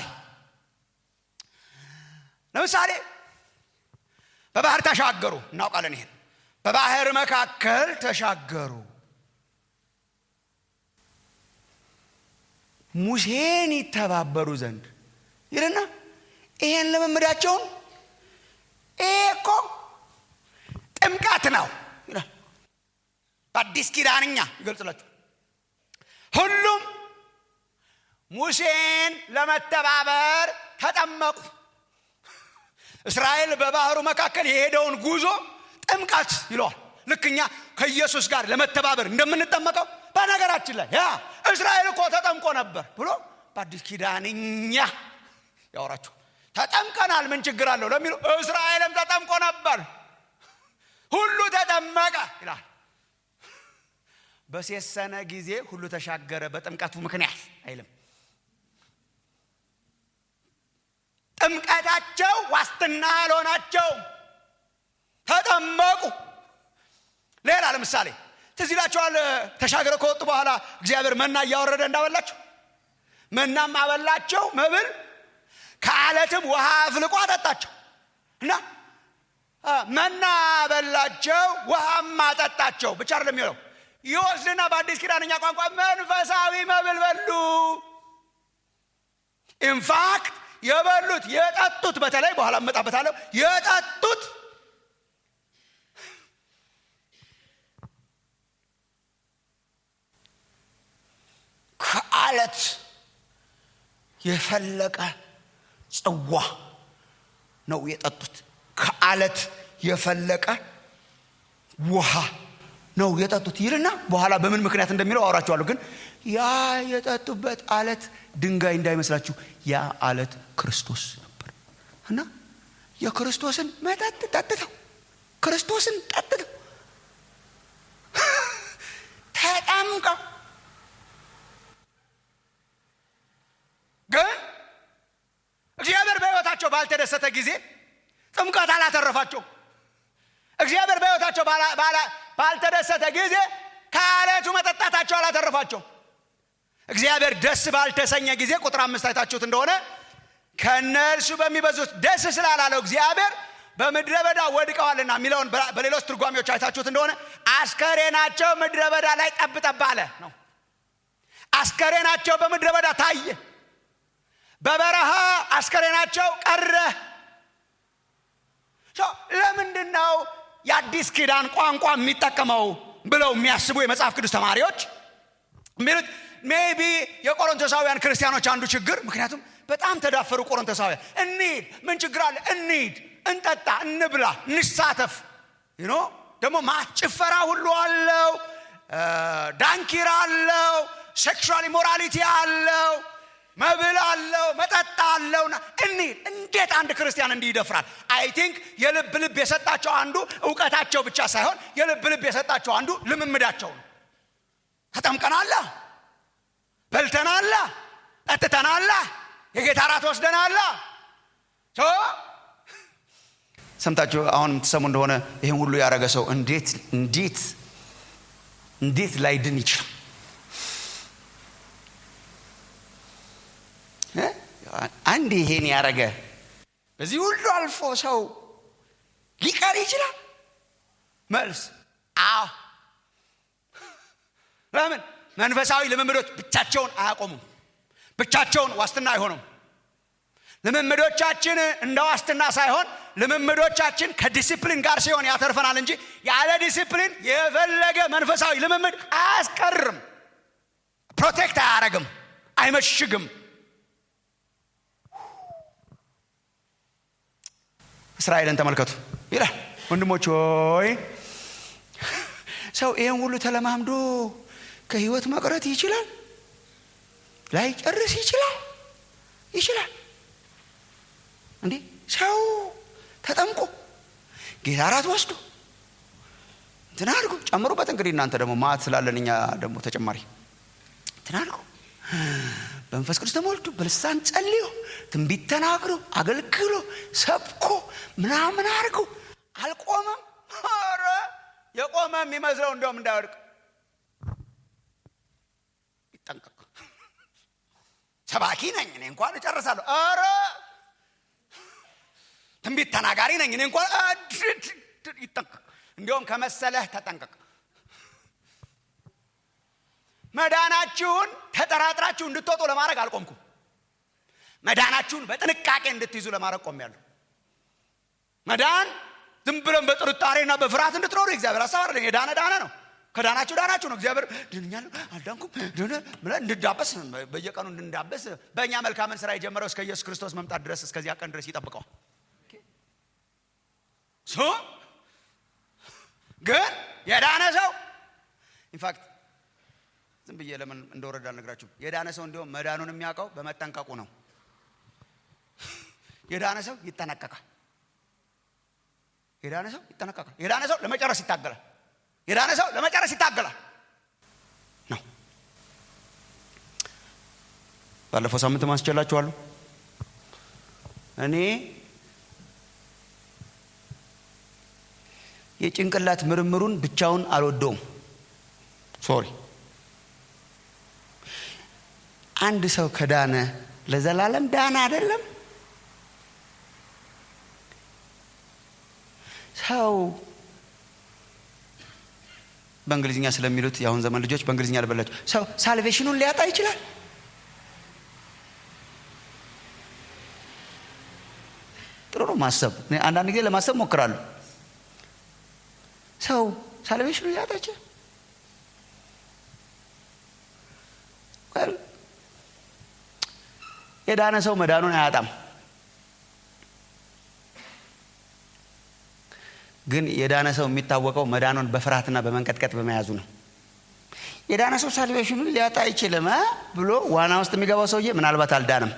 [SPEAKER 2] ለምሳሌ በባህር ተሻገሩ እናውቃለን ይሄን በባህር መካከል ተሻገሩ ሙሴን ይተባበሩ ዘንድ ይልና ይሄን ልምምዳቸውን ይሄ እኮ ጥምቀት ነው ይላል በአዲስ ኪዳንኛ ይገልጽላችሁ ሁሉም ሙሴን ለመተባበር ተጠመቁ እስራኤል በባህሩ መካከል የሄደውን ጉዞ ጥምቀት ይለዋል ልክ እኛ ከኢየሱስ ጋር ለመተባበር እንደምንጠመቀው በነገራችን ላይ ያ እስራኤል እኮ ተጠምቆ ነበር ብሎ በአዲስ ኪዳንኛ ያወራቸው ተጠምቀናል ምን ችግር አለው ለሚሉ እስራኤልም ተጠምቆ ነበር ሁሉ ተጠመቀ ይላል በሴሰነ ጊዜ ሁሉ ተሻገረ በጥምቀቱ ምክንያት አይልም ጥምቀታቸው ዋስትና ያልሆናቸው ተጠመቁ ሌላ ለምሳሌ ትዝ ይላቸዋል ተሻገረ ከወጡ በኋላ እግዚአብሔር መና እያወረደ እንዳበላቸው መናም አበላቸው መብል ከአለትም ውሃ አፍልቆ አጠጣቸው እና መና በላቸው ውሃም አጠጣቸው ብቻ አይደለም የሚለው ይወስድና በአዲስ ኪዳንኛ ቋንቋ መንፈሳዊ መብል በሉ ኢንፋክት የበሉት የጠጡት በተለይ በኋላ እመጣበታለሁ የጠጡት ከአለት የፈለቀ ጽዋ ነው የጠጡት ከአለት የፈለቀ ውሃ ነው የጠጡት ይልና በኋላ በምን ምክንያት እንደሚለው አውራቸዋለሁ ግን ያ የጠጡበት አለት ድንጋይ እንዳይመስላችሁ ያ አለት ክርስቶስ ነበር እና የክርስቶስን መጠጥ ጠጥተው ክርስቶስን ጠጥተው ተጠምቀው ግን እግዚአብሔር በሕይወታቸው ባልተደሰተ ጊዜ ጥምቀት አላተረፋቸው እግዚአብሔር በሕይወታቸው ባልተደሰተ ጊዜ ከአለቱ መጠጣታቸው አላተረፋቸው እግዚአብሔር ደስ ባልተሰኘ ጊዜ ቁጥር አምስት አይታችሁት እንደሆነ ከእነርሱ በሚበዙት ደስ ስላላለው እግዚአብሔር በምድረ በዳ ወድቀዋልና የሚለውን በሌሎች ትርጓሚዎች አይታችሁት እንደሆነ አስከሬናቸው ምድረ በዳ ላይ ጠብጠብ አለ ነው አስከሬናቸው በምድረ በዳ ታየ በበረሃ አስከሬናቸው ቀረ ለምንድን ነው የአዲስ ኪዳን ቋንቋ የሚጠቀመው ብለው የሚያስቡ የመጽሐፍ ቅዱስ ተማሪዎች የሚሉት ሜቢ የቆሮንቶሳውያን ክርስቲያኖች አንዱ ችግር ምክንያቱም በጣም ተዳፈሩ ቆሮንቶሳውያን እንሂድ ምን ችግር አለ እንሂድ እንጠጣ እንብላ እንሳተፍ ኖ ደግሞ ጭፈራ ሁሉ አለው ዳንኪራ አለው ሴክሹዋል ኢሞራሊቲ አለው መብል አለው መጠጥ አለውና እንሂድ እንዴት አንድ ክርስቲያን እንዲህ ይደፍራል አይ ቲንክ የልብ ልብ የሰጣቸው አንዱ እውቀታቸው ብቻ ሳይሆን የልብ ልብ የሰጣቸው አንዱ ልምምዳቸው ነው ተጠምቀናላ በልተናላ ጠጥተናላ የጌታ ራት ወስደናላ ሰምታችሁ አሁን የምትሰሙ እንደሆነ ይህን ሁሉ ያደረገ ሰው እንዴት እንዴት እንዴት ላይድን ይችላል አንድ ይሄን ያረገ በዚህ ሁሉ አልፎ ሰው ሊቀር ይችላል መልስ አዎ ለምን መንፈሳዊ ልምምዶች ብቻቸውን አያቆሙም ብቻቸውን ዋስትና አይሆኑም ልምምዶቻችን እንደ ዋስትና ሳይሆን ልምምዶቻችን ከዲሲፕሊን ጋር ሲሆን ያተርፈናል እንጂ ያለ ዲሲፕሊን የፈለገ መንፈሳዊ ልምምድ አያስቀርም ፕሮቴክት አያረግም አይመሽግም እስራኤልን ተመልከቱ ይላል ወንድሞች ሆይ ሰው ይህን ሁሉ ተለማምዶ ከህይወት መቅረት ይችላል ላይጨርስ ይችላል ይችላል እንዴ ሰው ተጠምቆ ጌታ ራት ወስዶ እንትን አድርጎ ጨምሩበት እንግዲህ እናንተ ደግሞ ማት ስላለን እኛ ደግሞ ተጨማሪ እንትን አድርጎ በመንፈስ ቅዱስ ተሞልቶ በልሳን ጸልዮ ትንቢት ተናግሮ አገልግሎ ሰብኮ ምናምን አድርጎ አልቆመም ረ የቆመ የሚመስለው እንደውም እንዳይወድቅ ይጠንቀቅ። ሰባኪ ነኝ እኔ እንኳን እጨርሳለሁ። ኧረ ትንቢት ተናጋሪ ነኝ እኔ እንኳን ይጠንቀቅ። እንዲሁም ከመሰለህ ተጠንቀቅ። መዳናችሁን ተጠራጥራችሁ እንድትወጡ ለማድረግ አልቆምኩም። መዳናችሁን በጥንቃቄ እንድትይዙ ለማድረግ ቆሜያለሁ። መዳን ዝም ብለን በጥርጣሬና በፍርሃት እንድትኖሩ እግዚአብሔር ሀሳብ አይደለም። የዳነ ዳነ ነው። ከዳናችሁ ዳናችሁ ነው። እግዚአብሔር ድንኛለሁ አልዳንኩም ብለን እንድዳበስ በየቀኑ እንድንዳበስ በእኛ መልካምን ስራ የጀመረው እስከ ኢየሱስ ክርስቶስ መምጣት ድረስ እስከዚያ ቀን ድረስ ይጠብቀዋል። ግን የዳነ ሰው ኢንፋክት ዝም ብዬ ለምን እንደወረዳ አልነግራችሁም። የዳነ ሰው እንዲሁም መዳኑን የሚያውቀው በመጠንቀቁ ነው። የዳነ ሰው ይጠነቀቃል። የዳነ ሰው ይጠነቀቃል። የዳነ ሰው ለመጨረስ ይታገላል። የዳነ ሰው ለመጨረስ ይታገላል ነው። ባለፈው ሳምንት ማስቸላችኋለሁ። እኔ የጭንቅላት ምርምሩን ብቻውን አልወደውም። ሶሪ አንድ ሰው ከዳነ ለዘላለም ዳነ አይደለም። ሰው በእንግሊዝኛ ስለሚሉት የአሁን ዘመን ልጆች በእንግሊዝኛ ልበላቸው። ሰው ሳልቬሽኑን ሊያጣ ይችላል። ጥሩ ነው ማሰብ። አንዳንድ ጊዜ ለማሰብ ሞክራለሁ። ሰው ሳልቬሽኑን ሊያጣ ይችላል። የዳነ ሰው መዳኑን አያጣም። ግን የዳነ ሰው የሚታወቀው መዳኑን በፍርሃትና በመንቀጥቀጥ በመያዙ ነው። የዳነ ሰው ሳልቬሽኑን ሊያጣ አይችልም ብሎ ዋና ውስጥ የሚገባው ሰውዬ ምናልባት አልዳንም።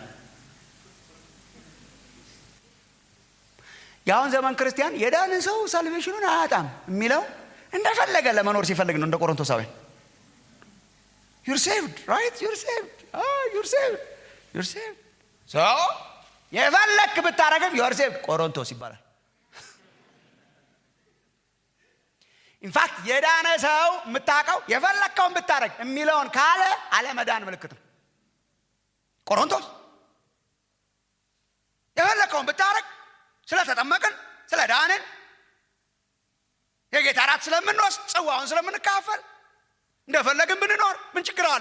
[SPEAKER 2] የአሁን ዘመን ክርስቲያን የዳነ ሰው ሳልቬሽኑን አያጣም የሚለው እንደፈለገ ለመኖር ሲፈልግ ነው። እንደ ቆሮንቶሳውያን ዩር ሴቭድ ራይት ዩር ሴቭድ ዩር ሴቭድ ዩር ሴቭድ ሶ የፈለክ ብታረግም ዩር ሴቭድ ቆሮንቶስ ይባላል። ኢንፋክት የዳነ ሰው የምታውቀው የፈለግከውን ብታረግ የሚለውን ካለ አለመዳን ምልክት ነው። ቆሮንቶስ የፈለግከውን ብታረግ ስለተጠመቅን ስለ ዳንን የጌታ ራት ስለምንወስድ ጽዋውን ስለምንካፈል እንደፈለግን ብንኖር ምን ችግር አለ?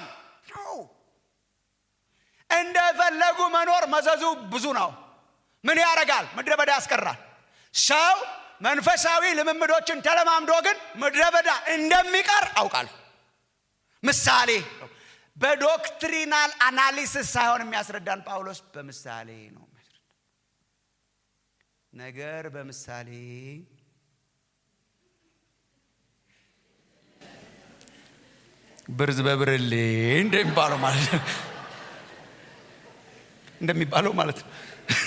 [SPEAKER 2] እንደፈለጉ መኖር መዘዙ ብዙ ነው። ምን ያደርጋል? ምድረ በዳ ያስቀራል። ሰው መንፈሳዊ ልምምዶችን ተለማምዶ ግን ምድረ በዳ እንደሚቀር አውቃለሁ። ምሳሌ በዶክትሪናል አናሊሲስ ሳይሆን የሚያስረዳን ጳውሎስ በምሳሌ ነው የሚያስረዳን። ነገር በምሳሌ ብርዝ በብርሌ እንደሚባለው ማለት ነው እንደሚባለው ማለት ነው።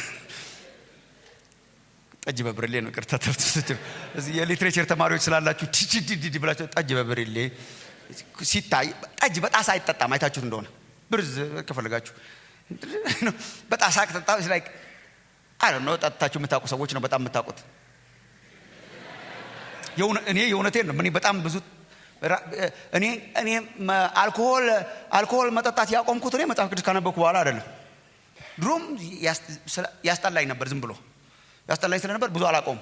[SPEAKER 2] ጠጅ በብርሌ ነው። ቅርታ ተርት እዚህ የሊትሬቸር ተማሪዎች ስላላችሁ ቲቲዲዲ ብላችሁ ጠጅ በብርሌ ሲታይ ጠጅ በጣሳ አይጠጣም። አይታችሁት እንደሆነ ብርዝ ከፈለጋችሁ በጣሳ ከጠጣ ላይ አይ ነው ጠጥታችሁ የምታውቁ ሰዎች ነው በጣም የምታውቁት። እኔ የእውነቴን ነው። እኔ በጣም ብዙ እኔ እኔ አልኮሆል አልኮሆል መጠጣት ያቆምኩት እኔ መጽሐፍ ቅዱስ ካነበብኩ በኋላ አይደለም። ድሮም ያስጠላኝ ነበር ዝም ብሎ ያስጠላኝ ስለነበር ብዙ አላቆም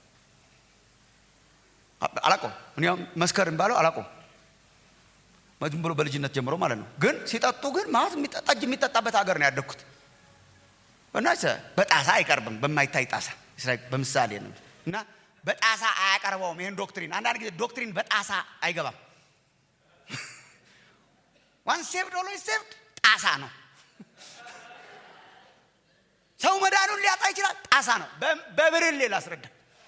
[SPEAKER 2] አላቆም እኔ መስከር ባለው አላቆም ዝም ብሎ በልጅነት ጀምሮ ማለት ነው። ግን ሲጠጡ ግን ማለት ጠጅ የሚጠጣበት ሀገር ነው ያደግኩት እና በጣሳ አይቀርብም፣ በማይታይ ጣሳ በምሳሌ ነው እና በጣሳ አያቀርበውም ይህን ዶክትሪን። አንዳንድ ጊዜ ዶክትሪን በጣሳ አይገባም። ዋን ሴቭድ ኦልዌይስ ሴቭድ ጣሳ ነው። ሰው መዳኑን ሊያጣ ይችላል። ጣሳ ነው። በብርሌ ላስረዳ።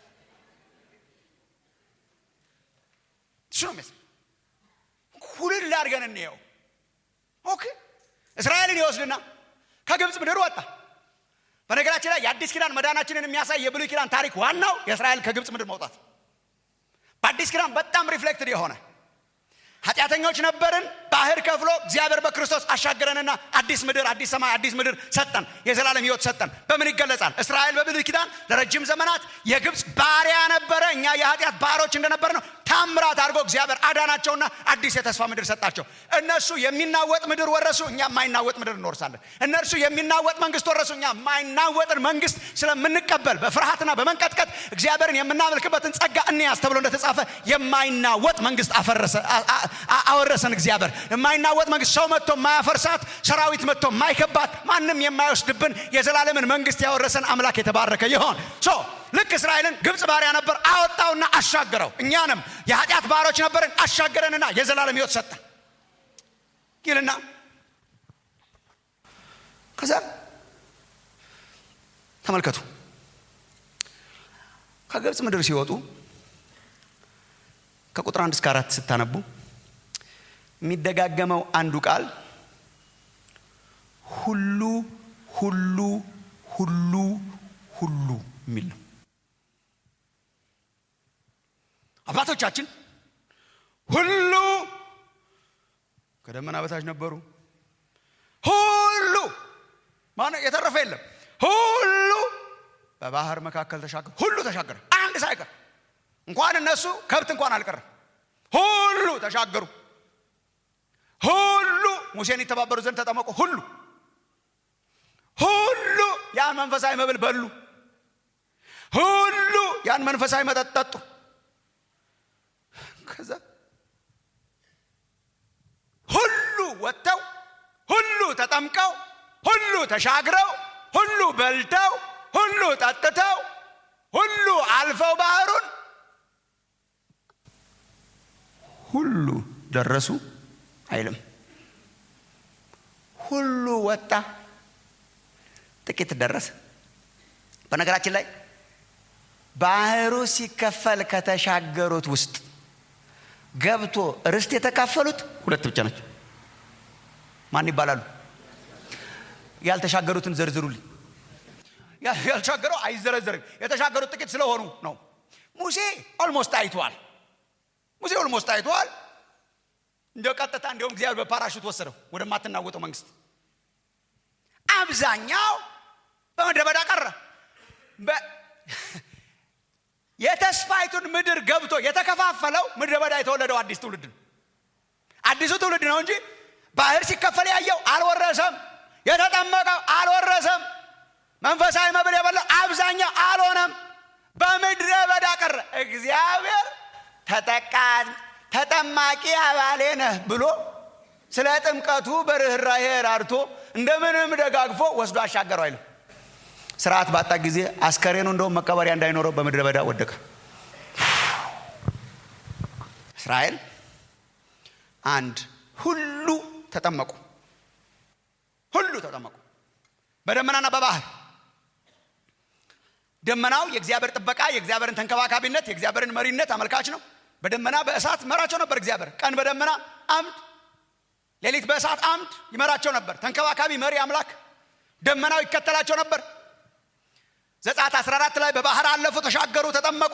[SPEAKER 2] እሱ ነው የሚያስ ሁልል አድርገን እንየው። ኦኬ እስራኤልን ይወስድና ከግብፅ ምድር ወጣ። በነገራችን ላይ የአዲስ ኪዳን መዳናችንን የሚያሳይ የብሉይ ኪዳን ታሪክ ዋናው የእስራኤል ከግብፅ ምድር መውጣት በአዲስ ኪዳን በጣም ሪፍሌክትድ የሆነ ኃጢአተኞች ነበርን። ባህር ከፍሎ እግዚአብሔር በክርስቶስ አሻገረንና አዲስ ምድር፣ አዲስ ሰማይ፣ አዲስ ምድር ሰጠን። የዘላለም ሕይወት ሰጠን። በምን ይገለጻል? እስራኤል በብሉይ ኪዳን ለረጅም ዘመናት የግብፅ ባሪያ ነበረ። እኛ የኃጢአት ባሮች እንደነበር ነው ታምራት አድርጎ እግዚአብሔር አዳናቸውና አዲስ የተስፋ ምድር ሰጣቸው። እነሱ የሚናወጥ ምድር ወረሱ፣ እኛ የማይናወጥ ምድር እንወርሳለን። እነርሱ የሚናወጥ መንግስት ወረሱ፣ እኛ የማይናወጥን መንግስት ስለምንቀበል በፍርሃትና በመንቀጥቀጥ እግዚአብሔርን የምናመልክበትን ጸጋ እንያዝ ተብሎ እንደተጻፈ የማይናወጥ መንግስት አፈረሰ አወረሰን። እግዚአብሔር የማይናወጥ መንግስት ሰው መጥቶ የማያፈርሳት ሰራዊት መጥቶ የማይከባት ማንም የማይወስድብን የዘላለምን መንግስት ያወረሰን አምላክ የተባረከ ይሆን። ሶ ልክ እስራኤልን ግብፅ ባሪያ ነበር፣ አወጣውና አሻገረው። እኛንም የኃጢአት ባሮች ነበርን፣ አሻገረንና የዘላለም ህይወት ሰጠን ይልና ከዛ ተመልከቱ ከግብፅ ምድር ሲወጡ ከቁጥር አንድ እስከ አራት ስታነቡ የሚደጋገመው አንዱ ቃል ሁሉ ሁሉ ሁሉ ሁሉ የሚል ነው። አባቶቻችን ሁሉ ከደመና በታች ነበሩ። ሁሉ ማነው የተረፈ የለም። ሁሉ በባህር መካከል ተሻገሩ። ሁሉ ተሻገረ፣ አንድ ሳይቀር እንኳን እነሱ ከብት እንኳን አልቀረም። ሁሉ ተሻገሩ። ሁሉ ሙሴን ይተባበሩ ዘንድ ተጠመቁ። ሁሉ ሁሉ ያን መንፈሳዊ መብል በሉ። ሁሉ ያን መንፈሳዊ መጠጥ ጠጡ። ከዛ ሁሉ ወጥተው ሁሉ ተጠምቀው ሁሉ ተሻግረው ሁሉ በልተው ሁሉ ጠጥተው ሁሉ አልፈው ባህሩን ሁሉ ደረሱ አይልም። ሁሉ ወጣ፣ ጥቂት ደረሰ። በነገራችን ላይ ባህሩ ሲከፈል ከተሻገሩት ውስጥ ገብቶ ርስት የተካፈሉት ሁለት ብቻ ናቸው። ማን ይባላሉ? ያልተሻገሩትን ዘርዝሩልኝ። ያልተሻገረው አይዘረዘርም። የተሻገሩት ጥቂት ስለሆኑ ነው። ሙሴ ኦልሞስት አይተዋል። ሙሴ ኦልሞስት አይተዋል። እንዲያው ቀጥታ እንዲሁም እግዚአብሔር በፓራሹት ወሰደው ወደማትናወጠው መንግስት። አብዛኛው በምድረ በዳ ቀረ። የተስፋይቱን ምድር ገብቶ የተከፋፈለው ምድረ በዳ የተወለደው አዲስ ትውልድ ነው። አዲሱ ትውልድ ነው እንጂ ባህር ሲከፈል ያየው አልወረሰም። የተጠመቀው አልወረሰም። መንፈሳዊ መብል የበላው አብዛኛው አልሆነም። በምድረ በዳ ቀረ። እግዚአብሔር ተጠማቂ አባሌ ነህ ብሎ ስለ ጥምቀቱ በርኅራኄ ራርቶ እንደምንም ደጋግፎ ወስዶ አሻገረው አይልም። ስርዓት ባጣ ጊዜ አስከሬኑ እንደውም መቀበሪያ እንዳይኖረው በምድረ በዳ ወደቀ። እስራኤል አንድ ሁሉ ተጠመቁ፣ ሁሉ ተጠመቁ በደመናና በባህር። ደመናው የእግዚአብሔር ጥበቃ፣ የእግዚአብሔርን ተንከባካቢነት፣ የእግዚአብሔርን መሪነት አመልካች ነው። በደመና በእሳት መራቸው ነበር እግዚአብሔር። ቀን በደመና አምድ፣ ሌሊት በእሳት አምድ ይመራቸው ነበር። ተንከባካቢ መሪ አምላክ። ደመናው ይከተላቸው ነበር። ዘጸአት 14 ላይ በባህር አለፉ፣ ተሻገሩ፣ ተጠመቁ።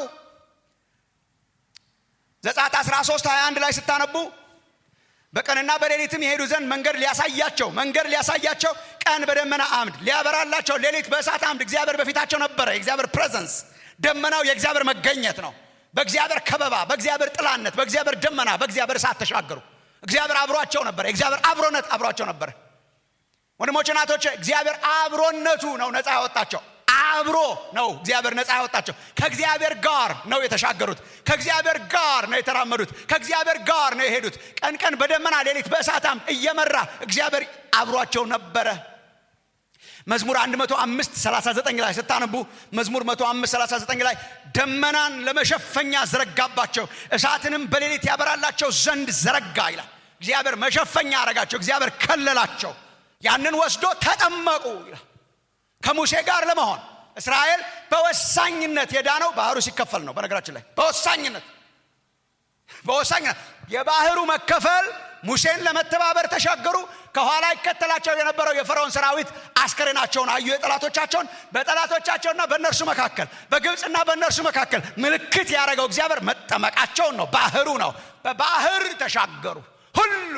[SPEAKER 2] ዘጸአት 13 21 ላይ ስታነቡ በቀንና በሌሊትም የሄዱ ዘንድ መንገድ ሊያሳያቸው መንገድ ሊያሳያቸው ቀን በደመና አምድ ሊያበራላቸው ሌሊት በእሳት አምድ እግዚአብሔር በፊታቸው ነበረ። የእግዚአብሔር ፕሬዘንስ ደመናው የእግዚአብሔር መገኘት ነው። በእግዚአብሔር ከበባ፣ በእግዚአብሔር ጥላነት፣ በእግዚአብሔር ደመና፣ በእግዚአብሔር እሳት ተሻገሩ። እግዚአብሔር አብሯቸው ነበረ። የእግዚአብሔር አብሮነት አብሯቸው ነበረ። ወንድሞች እናቶች፣ እግዚአብሔር አብሮነቱ ነው ነፃ ያወጣቸው። አብሮ ነው እግዚአብሔር ነፃ ያወጣቸው። ከእግዚአብሔር ጋር ነው የተሻገሩት። ከእግዚአብሔር ጋር ነው የተራመዱት። ከእግዚአብሔር ጋር ነው የሄዱት። ቀን ቀን በደመና ሌሊት በእሳታም እየመራ እግዚአብሔር አብሯቸው ነበረ። መዝሙር 105 39 ላይ ስታነቡ መዝሙር 105 39 ላይ ደመናን ለመሸፈኛ ዘረጋባቸው እሳትንም በሌሊት ያበራላቸው ዘንድ ዘረጋ ይላል። እግዚአብሔር መሸፈኛ አረጋቸው። እግዚአብሔር ከለላቸው። ያንን ወስዶ ተጠመቁ ይላል። ከሙሴ ጋር ለመሆን እስራኤል በወሳኝነት የዳነው ባህሩ ሲከፈል ነው። በነገራችን ላይ በወሳኝነት በወሳኝነት የባህሩ መከፈል ሙሴን ለመተባበር ተሻገሩ። ከኋላ ይከተላቸው የነበረው የፈርዖን ሰራዊት አስከሬናቸውን አዩ። የጠላቶቻቸውን በጠላቶቻቸውና በእነርሱ መካከል በግብፅና በእነርሱ መካከል ምልክት ያደረገው እግዚአብሔር መጠመቃቸውን ነው። ባህሩ ነው። በባህር ተሻገሩ ሁሉ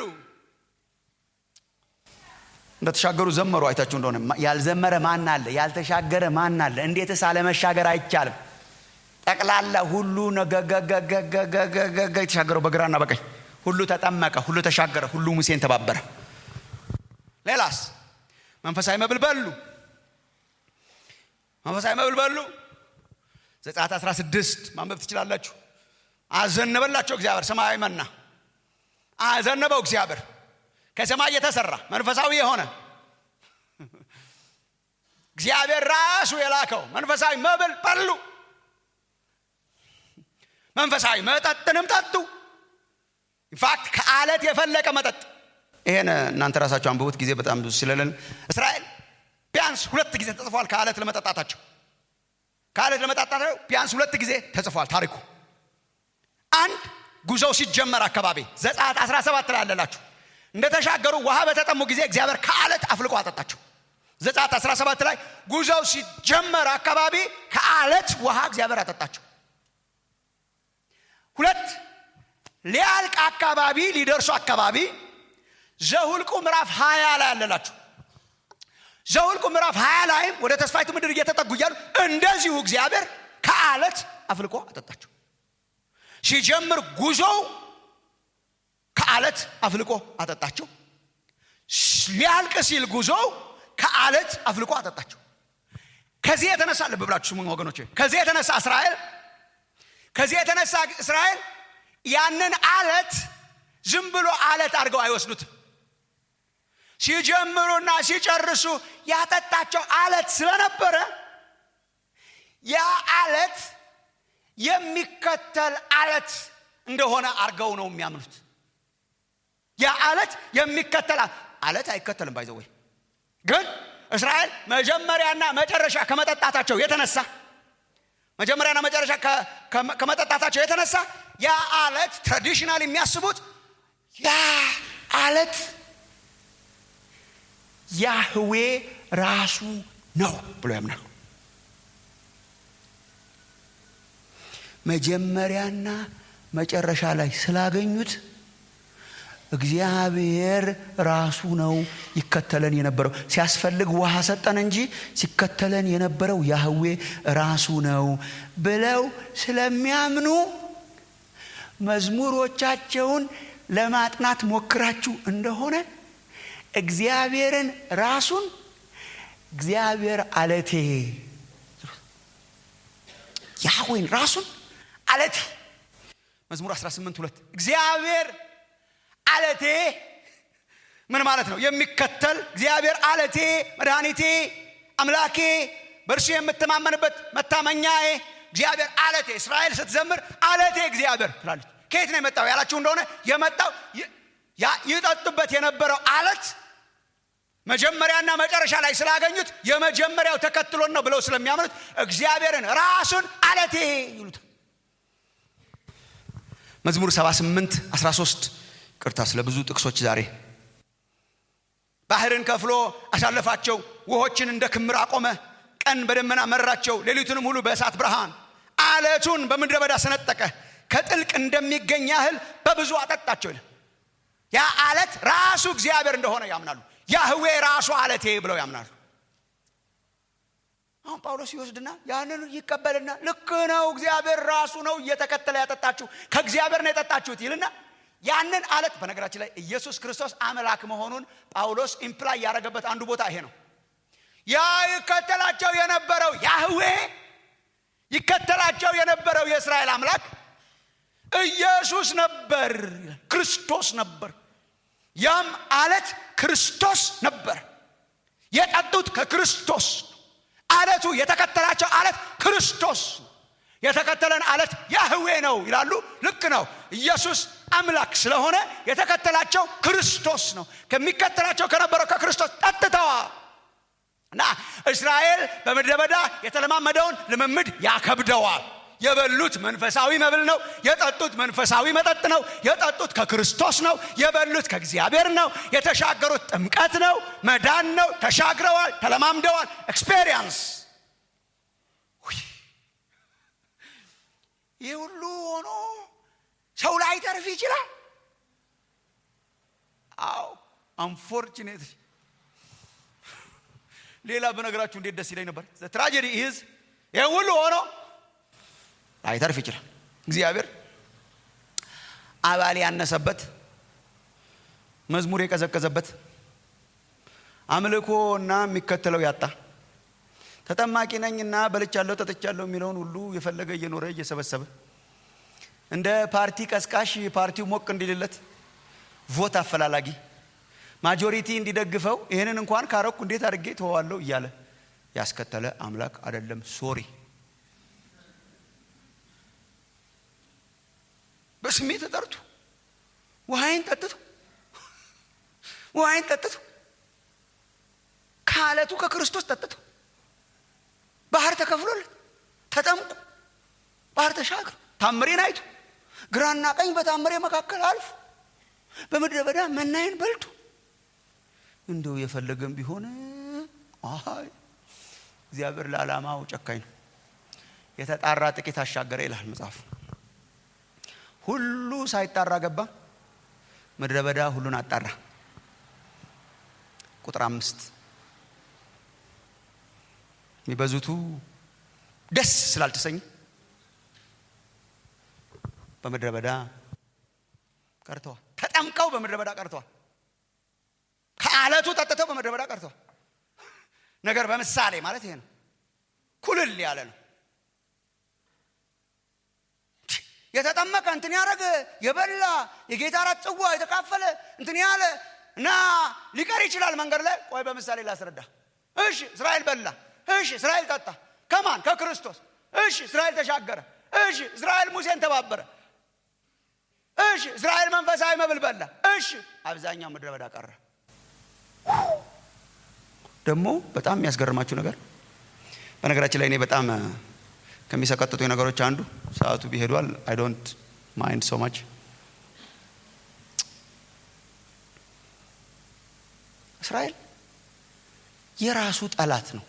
[SPEAKER 2] እንደተሻገሩ ዘመሩ። አይታችሁ እንደሆነ ያልዘመረ ማን አለ? ያልተሻገረ ማን አለ? እንዴትስ አለመሻገር አይቻልም? ጠቅላላ ሁሉ ነገገገገገገገ የተሻገረው በግራና በቀኝ ሁሉ ተጠመቀ፣ ሁሉ ተሻገረ፣ ሁሉ ሙሴን ተባበረ። ሌላስ መንፈሳዊ መብል በሉ። መንፈሳዊ መብል በሉ። ዘጸአት 16 ማንበብ ትችላላችሁ። አዘነበላቸው እግዚአብሔር ሰማያዊ መና አዘነበው እግዚአብሔር ከሰማይ የተሰራ መንፈሳዊ የሆነ እግዚአብሔር ራሱ የላከው መንፈሳዊ መብል በሉ። መንፈሳዊ መጠጥንም ጠጡ። ኢንፋክት ከአለት የፈለቀ መጠጥ። ይሄን እናንተ ራሳቸው አንብቡት፣ ጊዜ በጣም ብዙ ስለለን። እስራኤል ቢያንስ ሁለት ጊዜ ተጽፏል ከአለት ለመጠጣታቸው። ከአለት ለመጠጣታቸው ቢያንስ ሁለት ጊዜ ተጽፏል ታሪኩ። አንድ ጉዞው ሲጀመር አካባቢ ዘጸአት 17 ላይ ያለላችሁ እንደተሻገሩ ውሃ በተጠሙ ጊዜ እግዚአብሔር ከአለት አፍልቆ አጠጣቸው። ዘጸአት 17 ላይ ጉዞው ሲጀመር አካባቢ ከአለት ውሃ እግዚአብሔር አጠጣቸው። ሁለት ሊያልቅ አካባቢ ሊደርሱ አካባቢ ዘሁልቁ ምዕራፍ 20 ላይ ያለላችሁ ዘሁልቁ ምዕራፍ 20 ላይም ወደ ተስፋይቱ ምድር እየተጠጉ እያሉ እንደዚሁ እግዚአብሔር ከአለት አፍልቆ አጠጣቸው። ሲጀምር ጉዞው ከአለት አፍልቆ አጠጣቸው። ሊያልቅ ሲል ጉዞው ከአለት አፍልቆ አጠጣቸው። ከዚህ የተነሳ ልብ ብላችሁ ስሙኝ ወገኖች፣ ከዚህ የተነሳ እስራኤል ከዚህ የተነሳ እስራኤል ያንን አለት ዝም ብሎ አለት አድርገው አይወስዱትም። ሲጀምሩና ሲጨርሱ ያጠጣቸው አለት ስለነበረ ያ አለት የሚከተል አለት እንደሆነ አድርገው ነው የሚያምኑት። ያ አለት የሚከተል አለት አይከተልም። ባይዘወይ ግን እስራኤል መጀመሪያና መጨረሻ ከመጠጣታቸው የተነሳ መጀመሪያና መጨረሻ ከመጠጣታቸው የተነሳ ያ አለት ትራዲሽናል የሚያስቡት ያ አለት ያህዌ ራሱ ነው ብሎ ያምናሉ። መጀመሪያና መጨረሻ ላይ ስላገኙት እግዚአብሔር ራሱ ነው ይከተለን የነበረው። ሲያስፈልግ ውሃ ሰጠን እንጂ ሲከተለን የነበረው ያህዌ ራሱ ነው ብለው ስለሚያምኑ መዝሙሮቻቸውን ለማጥናት ሞክራችሁ እንደሆነ እግዚአብሔርን ራሱን እግዚአብሔር አለቴ ያህዌን ራሱን አለቴ መዝሙር 18 ሁለት እግዚአብሔር አለቴ ምን ማለት ነው? የሚከተል እግዚአብሔር አለቴ፣ መድኃኒቴ፣ አምላኬ፣ በእርሱ የምተማመንበት መታመኛዬ እግዚአብሔር አለቴ። እስራኤል ስትዘምር አለቴ እግዚአብሔር ትላለች። ከየት ነው የመጣው ያላችሁ እንደሆነ የመጣው ይጠጡበት የነበረው አለት መጀመሪያና መጨረሻ ላይ ስላገኙት የመጀመሪያው ተከትሎን ነው ብለው ስለሚያምኑት እግዚአብሔርን ራሱን አለቴ ይሉታል። መዝሙር 78 13 ቅርታ ስለ ብዙ ጥቅሶች ዛሬ ባህርን ከፍሎ አሳለፋቸው፣ ውሆችን እንደ ክምር አቆመ፣ ቀን በደመና መራቸው፣ ሌሊቱንም ሁሉ በእሳት ብርሃን፣ አለቱን በምድረ በዳ ሰነጠቀ፣ ከጥልቅ እንደሚገኝ ያህል በብዙ አጠጣቸው ይላል። ያ አለት ራሱ እግዚአብሔር እንደሆነ ያምናሉ። ያህዌ ራሱ አለቴ ብለው ያምናሉ። አሁን ጳውሎስ ይወስድና ያንን ይቀበልና ልክ ነው እግዚአብሔር ራሱ ነው እየተከተለ ያጠጣችሁ ከእግዚአብሔር ነው የጠጣችሁት ይልና ያንን አለት በነገራችን ላይ ኢየሱስ ክርስቶስ አምላክ መሆኑን ጳውሎስ ኢምፕላይ ያደረገበት አንዱ ቦታ ይሄ ነው። ያ ይከተላቸው የነበረው ያህዌ ይከተላቸው የነበረው የእስራኤል አምላክ ኢየሱስ ነበር፣ ክርስቶስ ነበር። ያም አለት ክርስቶስ ነበር። የጠጡት ከክርስቶስ አለቱ የተከተላቸው አለት ክርስቶስ የተከተለን አለት ያህዌ ነው ይላሉ። ልክ ነው። ኢየሱስ አምላክ ስለሆነ የተከተላቸው ክርስቶስ ነው። ከሚከተላቸው ከነበረው ከክርስቶስ ጠጥተዋል። እና እስራኤል በምድረ በዳ የተለማመደውን ልምምድ ያከብደዋል። የበሉት መንፈሳዊ መብል ነው። የጠጡት መንፈሳዊ መጠጥ ነው። የጠጡት ከክርስቶስ ነው። የበሉት ከእግዚአብሔር ነው። የተሻገሩት ጥምቀት ነው፣ መዳን ነው። ተሻግረዋል፣ ተለማምደዋል። ኤክስፔሪየንስ ይህ ሁሉ ሆኖ ሰው ላይ ተርፍ ይችላል። አዎ አንፎርችኔት ሌላ በነገራችሁ እንዴት ደስ ይለኝ ነበር። ትራጀዲ ኢዝ ይህ ሁሉ ሆኖ አይተርፍ ይችላል። እግዚአብሔር አባል ያነሰበት መዝሙር የቀዘቀዘበት አምልኮ እና የሚከተለው ያጣ ተጠማቂ ነኝና በልቻለሁ ጠጥቻለሁ የሚለውን ሁሉ የፈለገ እየኖረ እየሰበሰበ እንደ ፓርቲ ቀስቃሽ ፓርቲው ሞቅ እንዲልለት ቮት አፈላላጊ ማጆሪቲ እንዲደግፈው ይህንን እንኳን ካረኩ እንዴት አድርጌ ተዋዋለሁ እያለ ያስከተለ አምላክ አይደለም። ሶሪ በስሜ ተጠርቶ ውሃይን ጠጥቶ ውሃይን ጠጥቶ ከአለቱ ከክርስቶስ ጠጥቶ ባህር ተከፍሎለት ተጠምቁ ባህር ተሻግሮ ታምሬን አይቶ ግራና ቀኝ በታምሬ መካከል አልፎ በምድረ በዳ መናዬን በልቶ እንደው የፈለገም ቢሆን አይ እግዚአብሔር ለዓላማው ጨካኝ ነው። የተጣራ ጥቂት አሻገረ ይላል መጽሐፉ። ሁሉ ሳይጣራ ገባ፣ ምድረ በዳ ሁሉን አጣራ። ቁጥር አምስት የሚበዙቱ ደስ ስላልተሰኙ በምድረ በዳ ቀርተዋል። ተጠምቀው በምድረ በዳ ቀርተዋል። ከአለቱ ጠጥተው በምድረ በዳ ቀርተዋል። ነገር በምሳሌ ማለት ይሄ ነው። ኩልል ያለ ነው። የተጠመቀ እንትን ያደረገ የበላ የጌታ እራት ጽዋ የተካፈለ እንትን ያለ እና ሊቀር ይችላል መንገድ ላይ። ቆይ በምሳሌ ላስረዳ። እሺ እስራኤል በላ። እሺ እስራኤል ጠጣ። ከማን ከክርስቶስ። እሺ እስራኤል ተሻገረ። እሺ እስራኤል ሙሴን ተባበረ። እሺ እስራኤል መንፈሳዊ መብል በላ። እሺ አብዛኛው ምድረ በዳ ቀረ። ደግሞ በጣም የሚያስገርማችሁ ነገር በነገራችን ላይ እኔ በጣም ከሚሰቀጥጡ ነገሮች አንዱ ሰዓቱ ቢሄዷል አይ ዶንት ማይንድ ሶ ማች እስራኤል የራሱ ጠላት ነው።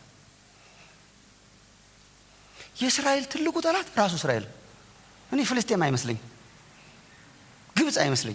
[SPEAKER 2] የእስራኤል ትልቁ ጠላት ራሱ እስራኤል። እኔ ፍልስጤም አይመስለኝ፣ ግብፅ አይመስለኝ።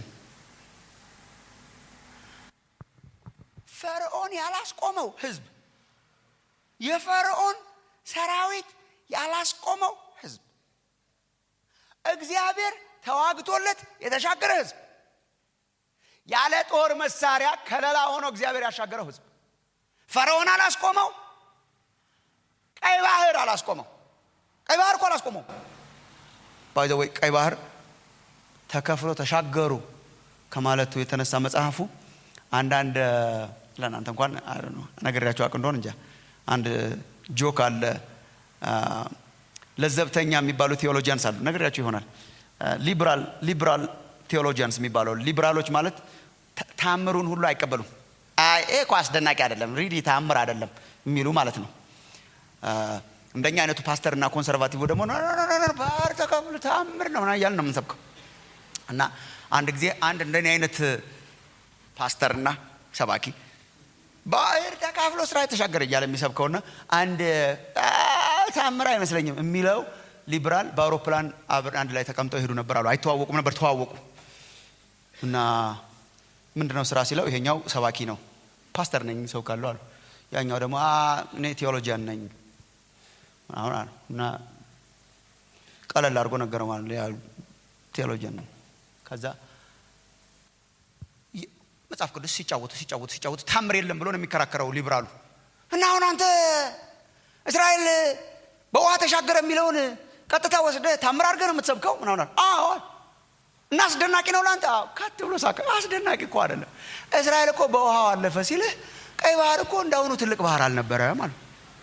[SPEAKER 2] ፈርዖን ያላስቆመው ህዝብ፣ የፈርዖን ሰራዊት ያላስቆመው ህዝብ፣ እግዚአብሔር ተዋግቶለት የተሻገረ ህዝብ፣ ያለ ጦር መሳሪያ ከለላ ሆኖ እግዚአብሔር ያሻገረው ህዝብ ፈርዖን አላስቆመው። ቀይ ባህር አላስቆመው። ቀይ ባህር እኮ አላስቆመው። ባይ ዘ ወይ ቀይ ባህር ተከፍሎ ተሻገሩ ከማለቱ የተነሳ መጽሐፉ አንዳንድ ለእናንተ እንኳን ነገሪያቸው አቅ እንደሆን እንጃ አንድ ጆክ አለ። ለዘብተኛ የሚባሉ ቴዎሎጂያንስ አሉ። ነገሪያቸው ይሆናል። ሊብራል ሊብራል ቴዎሎጂያንስ የሚባለው ሊብራሎች ማለት ታምሩን ሁሉ አይቀበሉም። ይሄ እኮ አስደናቂ አይደለም፣ ሪዲ ታምር አይደለም የሚሉ ማለት ነው። እንደኛ አይነቱ ፓስተርና ኮንሰርቫቲቭ ደግሞ ባህር ተከፍሎ ታምር ነው እያልን ነው የምንሰብከው። እና አንድ ጊዜ አንድ እንደኔ አይነት ፓስተርና ሰባኪ ባህር ተካፍሎ ስራ የተሻገረ እያለ የሚሰብከውና አንድ ታምር አይመስለኝም የሚለው ሊብራል በአውሮፕላን አንድ ላይ ተቀምጠው ይሄዱ ነበር አሉ። አይተዋወቁም ነበር፣ ተዋወቁ እና ምንድነው ስራ ሲለው ይሄኛው ሰባኪ ነው ፓስተር ነኝ ሰው ካለው አሉ። ያኛው ደግሞ እኔ ቴዎሎጂያን ነኝ አሁን አሉ እና ቀለል አድርጎ ነገረው ማለት ቴዎሎጂያን ነው። ከዛ መጽሐፍ ቅዱስ ሲጫወቱ ሲጫወቱ ሲጫወቱ ታምር የለም ብሎ ነው የሚከራከረው ሊብራሉ እና አሁን አንተ እስራኤል በውሃ ተሻገረ የሚለውን ቀጥታ ወስደ ታምር አድርገህ ነው የምትሰብከው ምናምን አዎ እና አስደናቂ ነው ለአንተ ካት ብሎ ሳቀ አስደናቂ እኮ አይደለም እስራኤል እኮ በውሃው አለፈ ሲልህ ቀይ ባህር እኮ እንዳሁኑ ትልቅ ባህር አልነበረም አሉ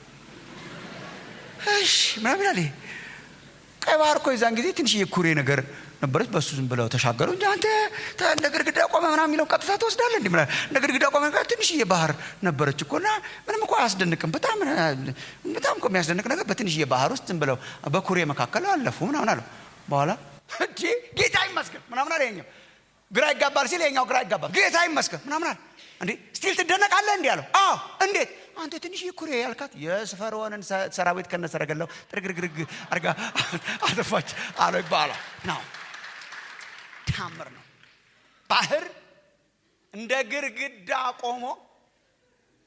[SPEAKER 2] እሺ ምናምን ይላል ቀይ ባህር እኮ የዛን ጊዜ ትንሽዬ ኩሬ ነገር ነበረች በሱ ዝም ብለው ተሻገሩ እንጂ አንተ እንደ ግድግዳ ቆመ ምናምን የሚለው ቀጥታ ትወስዳለህ እንዲ እንደ ግድግዳ ቆመ ትንሽዬ ባህር ነበረች እኮ እና ምንም እኮ አያስደንቅም በጣም በጣም እኮ የሚያስደንቅ ነገር በትንሽዬ ባህር ውስጥ ዝም ብለው በኩሬ መካከል አለፉ ምናምን አለው በኋላ እንዴ ጌታ ይመስገን ምናምን አለ ይኸኛው ግራ ይጋባል ሲል ይኸኛው ግራ ይጋባል ጌታ ይመስገን ምናምን አለ እንዴ ስቲል ትደነቃለህ እንዲህ አለው አዎ እንዴት አንተ ትንሽ ኩሬ ያልካት የፈርዖንን ሰራዊት ከነሰረገላው ጥርግርግርግ አርጋ አጠፋች አለ ይባላል ነው ታምር ነው ባህር እንደ ግርግዳ ቆሞ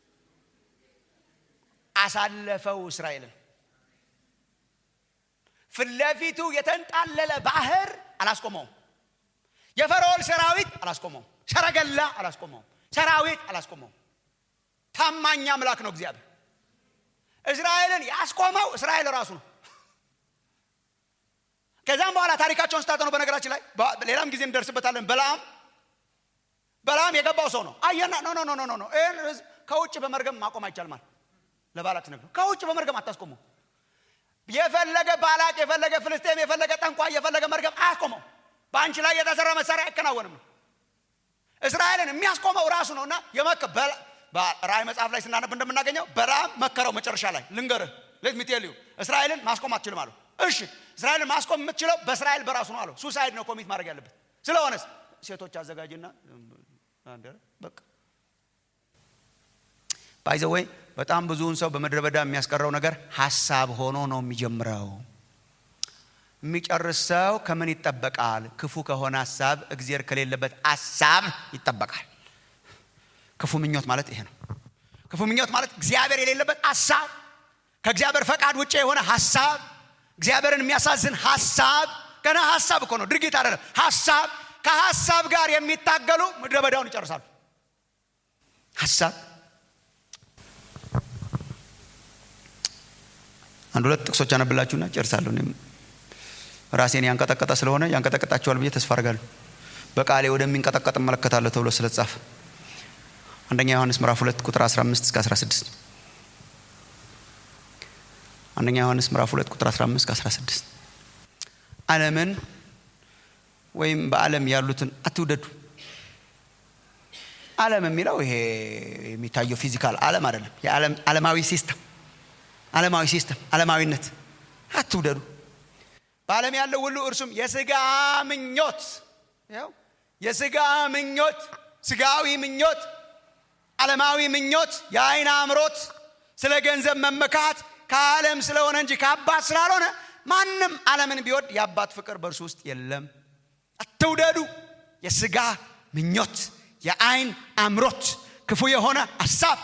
[SPEAKER 2] አሳለፈው እስራኤልን ፊት ለፊቱ የተንጣለለ ባህር አላስቆመውም። የፈርዖን ሰራዊት አላስቆመውም። ሰረገላ አላስቆመውም። ሰራዊት አላስቆመውም። ታማኝ አምላክ ነው እግዚአብሔር። እስራኤልን ያስቆመው እስራኤል ራሱ ነው። ከዛም በኋላ ታሪካቸውን ስታጠኑ በነገራችን ላይ ሌላም ጊዜ እንደርስበታለን። በለዓም በለዓም የገባው ሰው ነው። አየና ኖ ኖ ኖ ኖ ኖ ይህን ህዝብ ከውጭ በመርገም ማቆም አይቻልም አለ። ለባላቅ ነግረው ከውጭ በመርገም አታስቆሙ። የፈለገ ባላቅ፣ የፈለገ ፍልስጤም፣ የፈለገ ጠንቋይ፣ የፈለገ መርገም አያስቆመው። በአንቺ ላይ የተሰራ መሳሪያ አይከናወንም ነው። እስራኤልን የሚያስቆመው ራሱ ነው እና የመከ ራእይ መጽሐፍ ላይ ስናነብ እንደምናገኘው በለዓም መከረው። መጨረሻ ላይ ልንገርህ ሌት ሚቴልዩ እስራኤልን ማስቆም አትችልም አለው። እሺ እስራኤልን ማስቆም የምትችለው በእስራኤል በራሱ ነው አለው። ሱሳይድ ነው ኮሚት ማድረግ ያለበት። ስለሆነስ ሴቶች አዘጋጅና በቃ ባይዘ ወይ በጣም ብዙውን ሰው በምድረ በዳ የሚያስቀረው ነገር ሀሳብ ሆኖ ነው የሚጀምረው። የሚጨርስ ሰው ከምን ይጠበቃል? ክፉ ከሆነ ሀሳብ፣ እግዜር ከሌለበት ሀሳብ ይጠበቃል። ክፉ ምኞት ማለት ይሄ ነው። ክፉ ምኞት ማለት እግዚአብሔር የሌለበት ሀሳብ፣ ከእግዚአብሔር ፈቃድ ውጭ የሆነ ሀሳብ፣ እግዚአብሔርን የሚያሳዝን ሀሳብ። ገና ሀሳብ እኮ ነው፣ ድርጊት አይደለም። ሀሳብ ከሀሳብ ጋር የሚታገሉ ምድረ በዳውን ይጨርሳሉ። ሀሳብ አንድ ሁለት ጥቅሶች አነብላችሁና ጨርሳለሁ። እኔም ራሴን ያንቀጠቀጠ ስለሆነ ያንቀጠቀጣችኋል ብዬ ተስፋ አድርጋለሁ። በቃሌ ወደሚንቀጠቀጥ እመለከታለሁ ተብሎ ስለተጻፈ አንደኛ ዮሐንስ ምዕራፍ 2 ቁጥር 15 እስከ 16 አንደኛ ዮሐንስ ምዕራፍ 2 ቁጥር 15 እስከ 16 ዓለምን ወይም በዓለም ያሉትን አትውደዱ። ዓለም የሚለው ይሄ የሚታየው ፊዚካል ዓለም አይደለም። ዓለማዊ ሲስተም ዓለማዊ ሲስተም ዓለማዊነት አትውደዱ። በዓለም ያለው ሁሉ እርሱም የስጋ ምኞት ያው የስጋ ምኞት፣ ስጋዊ ምኞት፣ ዓለማዊ ምኞት፣ የአይን አምሮት፣ ስለ ገንዘብ መመካት ከዓለም ስለሆነ እንጂ ከአባት ስላልሆነ ማንም ዓለምን ቢወድ የአባት ፍቅር በእርሱ ውስጥ የለም። አትውደዱ። የስጋ ምኞት፣ የአይን አምሮት፣ ክፉ የሆነ ሀሳብ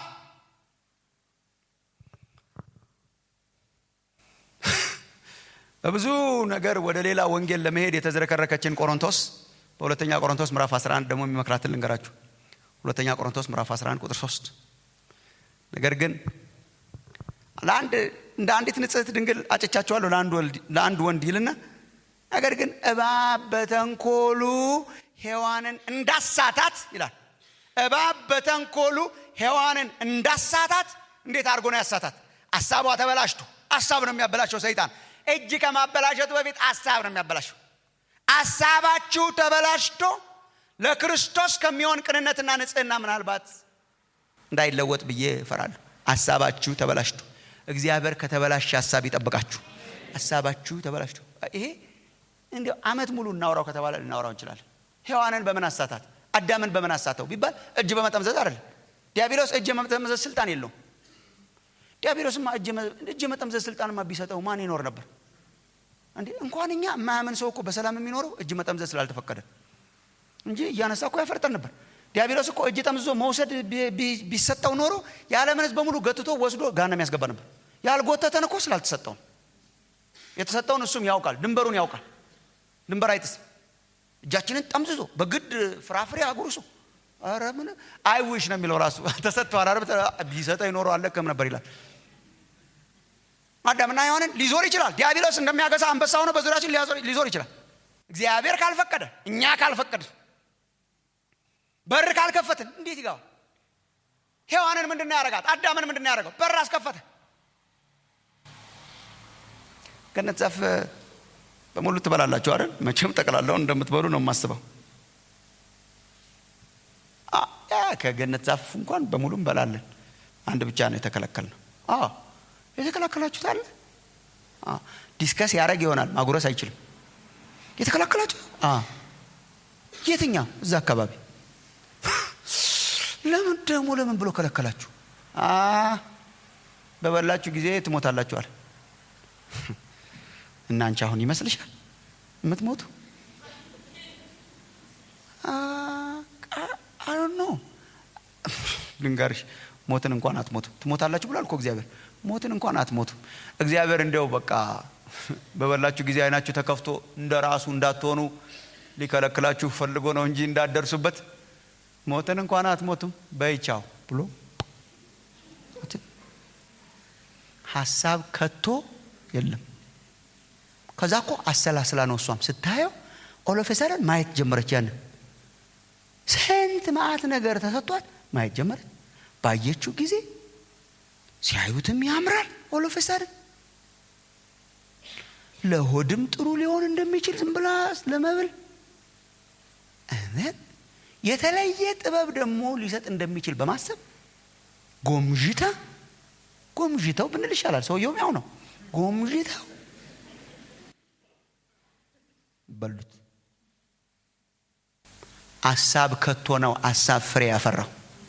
[SPEAKER 2] በብዙ ነገር ወደ ሌላ ወንጌል ለመሄድ የተዝረከረከችን ቆሮንቶስ በሁለተኛ ቆሮንቶስ ምዕራፍ 11 ደግሞ የሚመክራትን ልንገራችሁ። ሁለተኛ ቆሮንቶስ ምዕራፍ 11 ቁጥር 3 ነገር ግን ለአንድ እንደ አንዲት ንጽሕት ድንግል አጭቻችኋለሁ ለአንድ ወንድ ይልና ነገር ግን እባብ በተንኮሉ ሔዋንን እንዳሳታት ይላል። እባብ በተንኮሉ ሔዋንን እንዳሳታት እንዴት አድርጎ ነው ያሳታት? አሳቧ ተበላሽቶ አሳብ ነው የሚያበላሸው ሰይጣን እጅ ከማበላሸቱ በፊት አሳብ ነው የሚያበላሸው። አሳባችሁ ተበላሽቶ ለክርስቶስ ከሚሆን ቅንነትና ንጽህና ምናልባት እንዳይለወጥ ብዬ እፈራለሁ። አሳባችሁ ተበላሽቶ እግዚአብሔር ከተበላሸ ሀሳብ ይጠብቃችሁ። ሀሳባችሁ ተበላሽቶ ይሄ እንዲያው ዓመት ሙሉ እናውራው ከተባለ ልናውራው እንችላለን። ሔዋንን በምን አሳታት? አዳምን በምን አሳተው ቢባል እጅ በመጠምዘዝ አይደለም። ዲያብሎስ እጅ የመጠምዘዝ ስልጣን የለውም። ዲያብሎስማ እጅ መጠምዘዝ ስልጣንማ ቢሰጠው ማን ይኖር ነበር እንዴ? እንኳን እኛ የማያምን ሰው እኮ በሰላም የሚኖረው እጅ መጠምዘዝ ስላልተፈቀደ እንጂ እያነሳ እኮ ያፈርጠን ነበር። ዲያብሎስ እኮ እጅ ጠምዝዞ መውሰድ ቢሰጠው ኖሮ የዓለምን ሕዝብ በሙሉ ገትቶ ወስዶ ጋና የሚያስገባ ነበር። ያልጎተተን እኮ ስላልተሰጠው ነው። የተሰጠውን እሱም ያውቃል፣ ድንበሩን ያውቃል። ድንበር አይጥስም። እጃችንን ጠምዝዞ በግድ ፍራፍሬ አጉርሶ ኧረ ምን አይዊሽ ነው የሚለው ራሱ ተሰጥቷል። ቢሰጠ ይኖረ አለቅም ነበር ይላል። አዳምና ሔዋንን ሊዞር ይችላል። ዲያብሎስ እንደሚያገሳ አንበሳ ሆኖ በዙሪያችን ሊዞር ይችላል። እግዚአብሔር ካልፈቀደ፣ እኛ ካልፈቀድን፣ በር ካልከፈትን እንዴት ይገባል? ሔዋንን ምንድን ነው ያደረጋት? አዳምን ምንድን ነው ያደረገው? በር አስከፈተ። ገነት ዛፍ በሙሉ ትበላላችሁ አይደል? መቼም ጠቅላላውን እንደምትበሉ ነው የማስበው። ከገነት ዛፍ እንኳን በሙሉ እንበላለን። አንድ ብቻ ነው የተከለከልነው። የተከላከላችሁት አለ ዲስከስ ያደረግ ይሆናል። ማጉረስ አይችልም። የተከላከላችሁ የትኛው? እዛ አካባቢ ለምን ደግሞ ለምን ብሎ ከለከላችሁ? በበላችሁ ጊዜ ትሞታላችኋል። እና አንቺ አሁን ይመስልሻል የምትሞቱ? አይ ኖ ልንገርሽ፣ ሞትን እንኳን አትሞቱ። ትሞታላችሁ ብሏል እኮ እግዚአብሔር። ሞትን እንኳን አትሞቱ። እግዚአብሔር እንዲያው በቃ በበላችሁ ጊዜ አይናችሁ ተከፍቶ እንደ ራሱ እንዳትሆኑ ሊከለክላችሁ ፈልጎ ነው እንጂ እንዳትደርሱበት ሞትን እንኳን አትሞቱም በይቻው ብሎ ሀሳብ ከቶ የለም ከዛ እኮ አሰላስላ ነው እሷም ስታየው ኦሎፌሰረን ማየት ጀመረች ያንን ስንት መዓት ነገር ተሰጥቷት ማየት ጀመረች ባየችው ጊዜ ሲያዩትም ያምራል ኦሎፌሰርን ለሆድም ጥሩ ሊሆን እንደሚችል ዝም ብላ ለመብል እነት የተለየ ጥበብ ደግሞ ሊሰጥ እንደሚችል በማሰብ ጎምዥታ ጎምዥተው ብንል ይሻላል ሰውየውም ያው ነው ጎምዥተው በሉት አሳብ ከቶ ነው አሳብ ፍሬ ያፈራው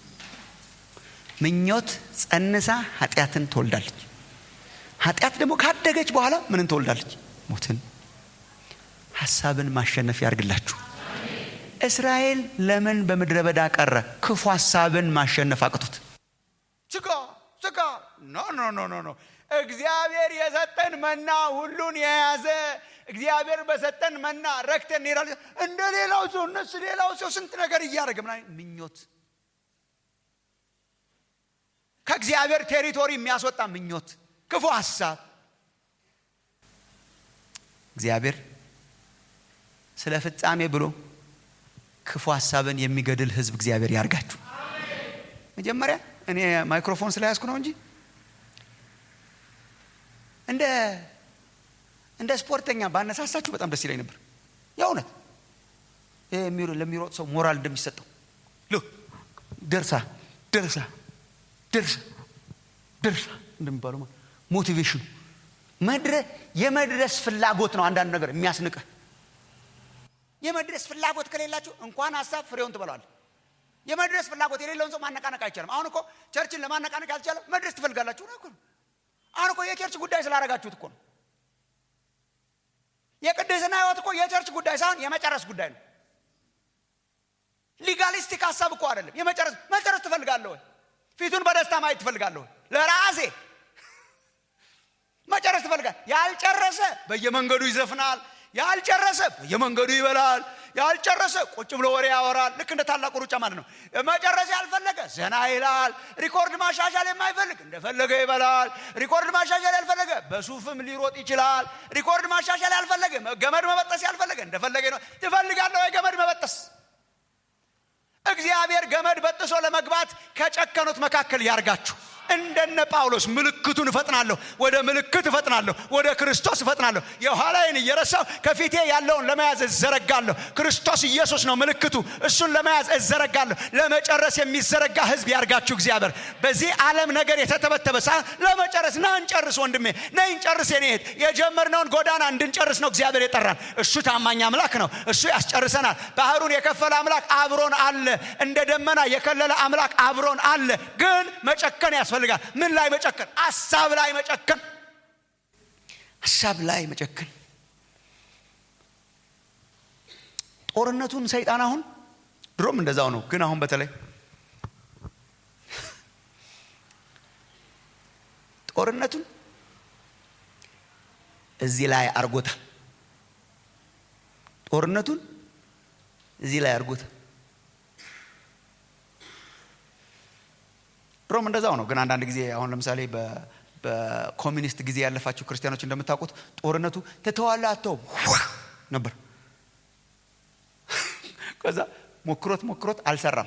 [SPEAKER 2] ምኞት ጸንሳ ኃጢአትን ትወልዳለች ኃጢአት ደግሞ ካደገች በኋላ ምንን ትወልዳለች ሞትን ሀሳብን ማሸነፍ ያርግላችሁ እስራኤል ለምን በምድረ በዳ ቀረ ክፉ ሀሳብን ማሸነፍ አቅቶት ስጋ ስጋ ኖ ኖ ኖ ኖ ኖ እግዚአብሔር የሰጠን መና ሁሉን የያዘ እግዚአብሔር በሰጠን መና ረክተን እንሄዳለን እንደ ሌላው ሰው እነሱ ሌላው ሰው ስንት ነገር እያደረገ ምና ምኞት ከእግዚአብሔር ቴሪቶሪ የሚያስወጣ ምኞት ክፉ ሀሳብ እግዚአብሔር ስለ ፍጻሜ ብሎ ክፉ ሀሳብን የሚገድል ህዝብ እግዚአብሔር ያርጋችሁ መጀመሪያ እኔ ማይክሮፎን ስለያዝኩ ነው እንጂ እንደ እንደ ስፖርተኛ ባነሳሳችሁ በጣም ደስ ይለኝ ነበር የእውነት ለሚሮጥ ሰው ሞራል እንደሚሰጠው ደርሳ ደርሳ ደርሳ ደርሳ እንደሚባለው ሞቲቬሽኑ የመድረስ ፍላጎት ነው አንዳንድ ነገር የሚያስንቅህ የመድረስ ፍላጎት ከሌላችሁ እንኳን ሀሳብ ፍሬውን ትበላል የመድረስ ፍላጎት የሌለውን ሰው ማነቃነቅ አይቻልም አሁን እኮ ቸርችን ለማነቃነቅ ያልቻለ መድረስ ትፈልጋላችሁ ነው አሁን እኮ የቸርች ጉዳይ ስላረጋችሁት እኮ ነው የቅድስና ህይወት እኮ የቸርች ጉዳይ ሳይሆን የመጨረስ ጉዳይ ነው ሊጋሊስቲክ ሀሳብ እኮ አይደለም የመጨረስ መጨረስ ትፈልጋለሁ ወይ ፊቱን በደስታ ማየት ትፈልጋለሁ ለራሴ መጨረስ ትፈልጋል ያልጨረሰ በየመንገዱ ይዘፍናል ያልጨረሰ በየመንገዱ ይበላል ያልጨረሰ ቁጭ ብሎ ወሬ ያወራል ልክ እንደ ታላቁ ሩጫ ማለት ነው መጨረስ ያልፈለገ ዘና ይላል ሪኮርድ ማሻሻል የማይፈልግ እንደፈለገ ይበላል ሪኮርድ ማሻሻል ያልፈለገ በሱፍም ሊሮጥ ይችላል ሪኮርድ ማሻሻል ያልፈለገ ገመድ መበጠስ ያልፈለገ እንደፈለገ ነው ትፈልጋለሁ ወይ ገመድ መበጠስ እግዚአብሔር ገመድ በጥሶ ለመግባት ከጨከኑት መካከል ያርጋችሁ እንደነ ጳውሎስ ምልክቱን እፈጥናለሁ ወደ ምልክት እፈጥናለሁ ወደ ክርስቶስ እፈጥናለሁ የኋላይን እየረሳው ከፊቴ ያለውን ለመያዝ እዘረጋለሁ ክርስቶስ ኢየሱስ ነው ምልክቱ እሱን ለመያዝ እዘረጋለሁ ለመጨረስ የሚዘረጋ ህዝብ ያርጋችሁ እግዚአብሔር በዚህ ዓለም ነገር የተተበተበ ሳ ለመጨረስ ና እንጨርስ ወንድሜ ና እንጨርስ የኔት የጀመርነውን ጎዳና እንድንጨርስ ነው እግዚአብሔር የጠራን እሱ ታማኝ አምላክ ነው እሱ ያስጨርሰናል ባህሩን የከፈለ አምላክ አብሮን አለ እንደ ደመና የከለለ አምላክ አብሮን አለ ግን መጨከን ያስፈልጋል ምን ላይ መጨከን ሀሳብ ላይ መጨከን ሀሳብ ላይ መጨከን ጦርነቱን ሰይጣን አሁን ድሮም እንደዛው ነው ግን አሁን በተለይ ጦርነቱን እዚህ ላይ አርጎታል ጦርነቱን እዚህ ላይ አርጎታል ድሮም እንደዛው ነው ግን አንዳንድ ጊዜ አሁን ለምሳሌ በኮሚኒስት ጊዜ ያለፋችሁ ክርስቲያኖች እንደምታውቁት ጦርነቱ ተተዋላ አተው ነበር ከዛ ሞክሮት ሞክሮት አልሰራም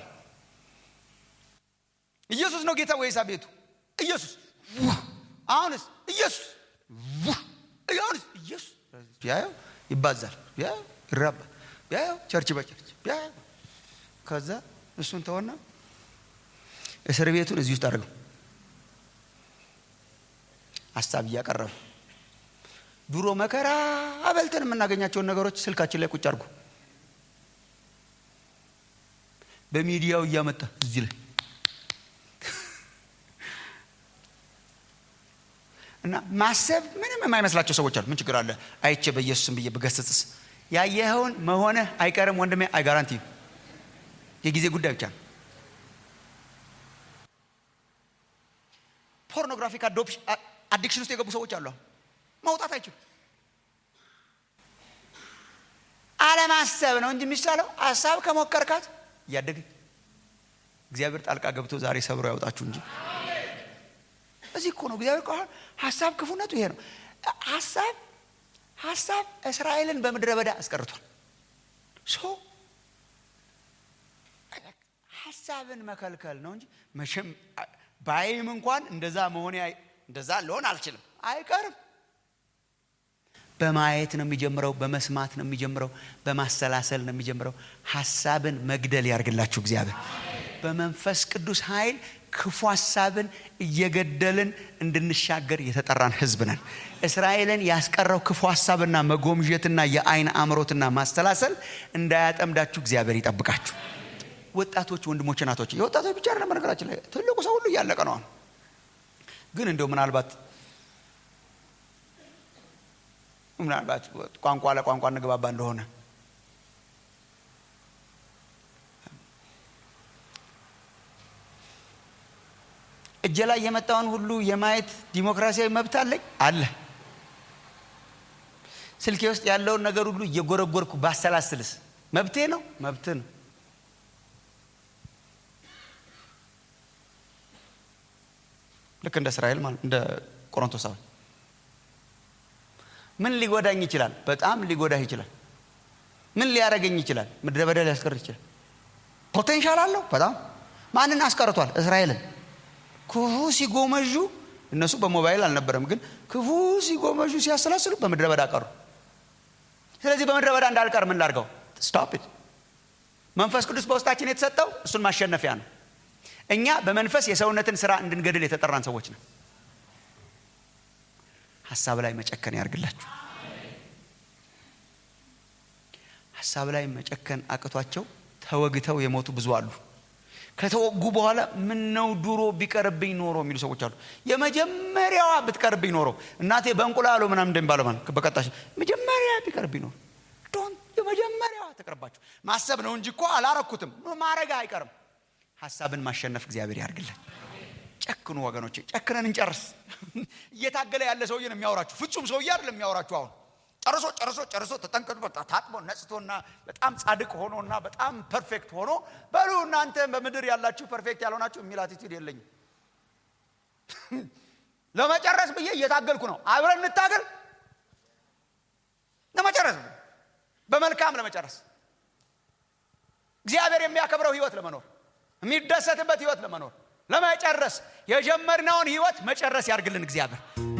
[SPEAKER 2] ኢየሱስ ነው ጌታ ወይሳ ቤቱ ኢየሱስ አሁንስ ኢየሱስ አሁንስ ኢየሱስ ቢያየው ይባዛል ቢያየው ይራባል ቢያየው ቸርች በቸርች ቢያየው ከዛ እሱን ተወና እስር ቤቱን እዚህ ውስጥ አድርገው ሀሳብ እያቀረቡ ድሮ መከራ አበልተን የምናገኛቸውን ነገሮች ስልካችን ላይ ቁጭ አድርጉ በሚዲያው እያመጣ እዚህ ላይ እና ማሰብ ምንም የማይመስላቸው ሰዎች አሉ ምን ችግር አለ አይቼ በኢየሱስም ብዬ ብገስጽስ ያየኸውን መሆንህ አይቀርም ወንድሜ አይጋራንቲ የጊዜ ጉዳይ ብቻ ነው ፖርኖግራፊክ አዲክሽን ውስጥ የገቡ ሰዎች አሉ መውጣት አይችሉ አለማሰብ ነው እንጂ የሚሻለው ሀሳብ ከሞከርካት እያደገች እግዚአብሔር ጣልቃ ገብቶ ዛሬ ሰብሮ ያውጣችሁ እንጂ እዚህ እኮ ነው እግዚአብሔር ከሆነ ሀሳብ ክፉነቱ ይሄ ነው ሀሳብ ሀሳብ እስራኤልን በምድረ በዳ አስቀርቷል ሶ ሀሳብን መከልከል ነው እንጂ መቼም ባይም እንኳን እንደዛ መሆኔ እንደዛ ልሆን አልችልም አይቀርም በማየት ነው የሚጀምረው በመስማት ነው የሚጀምረው በማሰላሰል ነው የሚጀምረው ሀሳብን መግደል ያርግላችሁ እግዚአብሔር በመንፈስ ቅዱስ ኃይል ክፉ ሀሳብን እየገደልን እንድንሻገር የተጠራን ህዝብ ነን እስራኤልን ያስቀረው ክፉ ሀሳብና መጎምጀትና የአይን አምሮትና ማሰላሰል እንዳያጠምዳችሁ እግዚአብሔር ይጠብቃችሁ ወጣቶች ወንድሞች ናቶች የወጣቶች ብቻ አይደለም በነገራችን ላይ ትልቁ ሰው ሁሉ እያለቀ ነው ግን እንደው ምናልባት ምናልባት ቋንቋ ለቋንቋ እንግባባ እንደሆነ እጀ ላይ የመጣውን ሁሉ የማየት ዲሞክራሲያዊ መብት አለኝ አለ ስልኬ ውስጥ ያለውን ነገር ሁሉ እየጎረጎርኩ ባሰላስልስ መብቴ ነው መብት ነው ልክ እንደ እስራኤል ማለት እንደ ቆሮንቶሳዊ ምን ሊጎዳኝ ይችላል በጣም ሊጎዳህ ይችላል ምን ሊያደረገኝ ይችላል ምድረ በዳ ሊያስቀር ይችላል ፖቴንሻል አለው በጣም ማንን አስቀርቷል እስራኤልን ክፉ ሲጎመዡ እነሱ በሞባይል አልነበረም ግን ክፉ ሲጎመዡ ሲያሰላስሉ በምድረ በዳ ቀሩ ስለዚህ በምድረ በዳ እንዳልቀር ምን ላርገው ስቶፕ መንፈስ ቅዱስ በውስጣችን የተሰጠው እሱን ማሸነፊያ ነው እኛ በመንፈስ የሰውነትን ስራ እንድንገድል የተጠራን ሰዎች ነው ሀሳብ ላይ መጨከን ያርግላችሁ ሀሳብ ላይ መጨከን አቅቷቸው ተወግተው የሞቱ ብዙ አሉ ከተወጉ በኋላ ምን ነው ድሮ ቢቀርብኝ ኖሮ የሚሉ ሰዎች አሉ የመጀመሪያዋ ብትቀርብኝ ኖሮ እናቴ በእንቁላሉ ምናም እንደሚባለው ማለት በቀጣሽ መጀመሪያ ቢቀርብኝ ኖሮ ዶን የመጀመሪያዋ ተቀርባችሁ ማሰብ ነው እንጂ እኮ አላረኩትም ማረጋ አይቀርም ሀሳብን ማሸነፍ እግዚአብሔር ያርግልን ጨክኑ ወገኖች ጨክነን እንጨርስ እየታገለ ያለ ሰውዬ ነው የሚያወራችሁ ፍጹም ሰውዬ አይደለም የሚያወራችሁ አሁን ጨርሶ ጨርሶ ጨርሶ ተጠንቀጡ ታጥቦ ነጽቶና በጣም ጻድቅ ሆኖና በጣም ፐርፌክት ሆኖ በሉ እናንተ በምድር ያላችሁ ፐርፌክት ያልሆናችሁ የሚል አቲቱድ የለኝም ለመጨረስ ብዬ እየታገልኩ ነው አብረን እንታገል ለመጨረስ በመልካም ለመጨረስ እግዚአብሔር የሚያከብረው ህይወት ለመኖር የሚደሰትበት ህይወት ለመኖር ለመጨረስ የጀመርነውን ህይወት መጨረስ ያርግልን እግዚአብሔር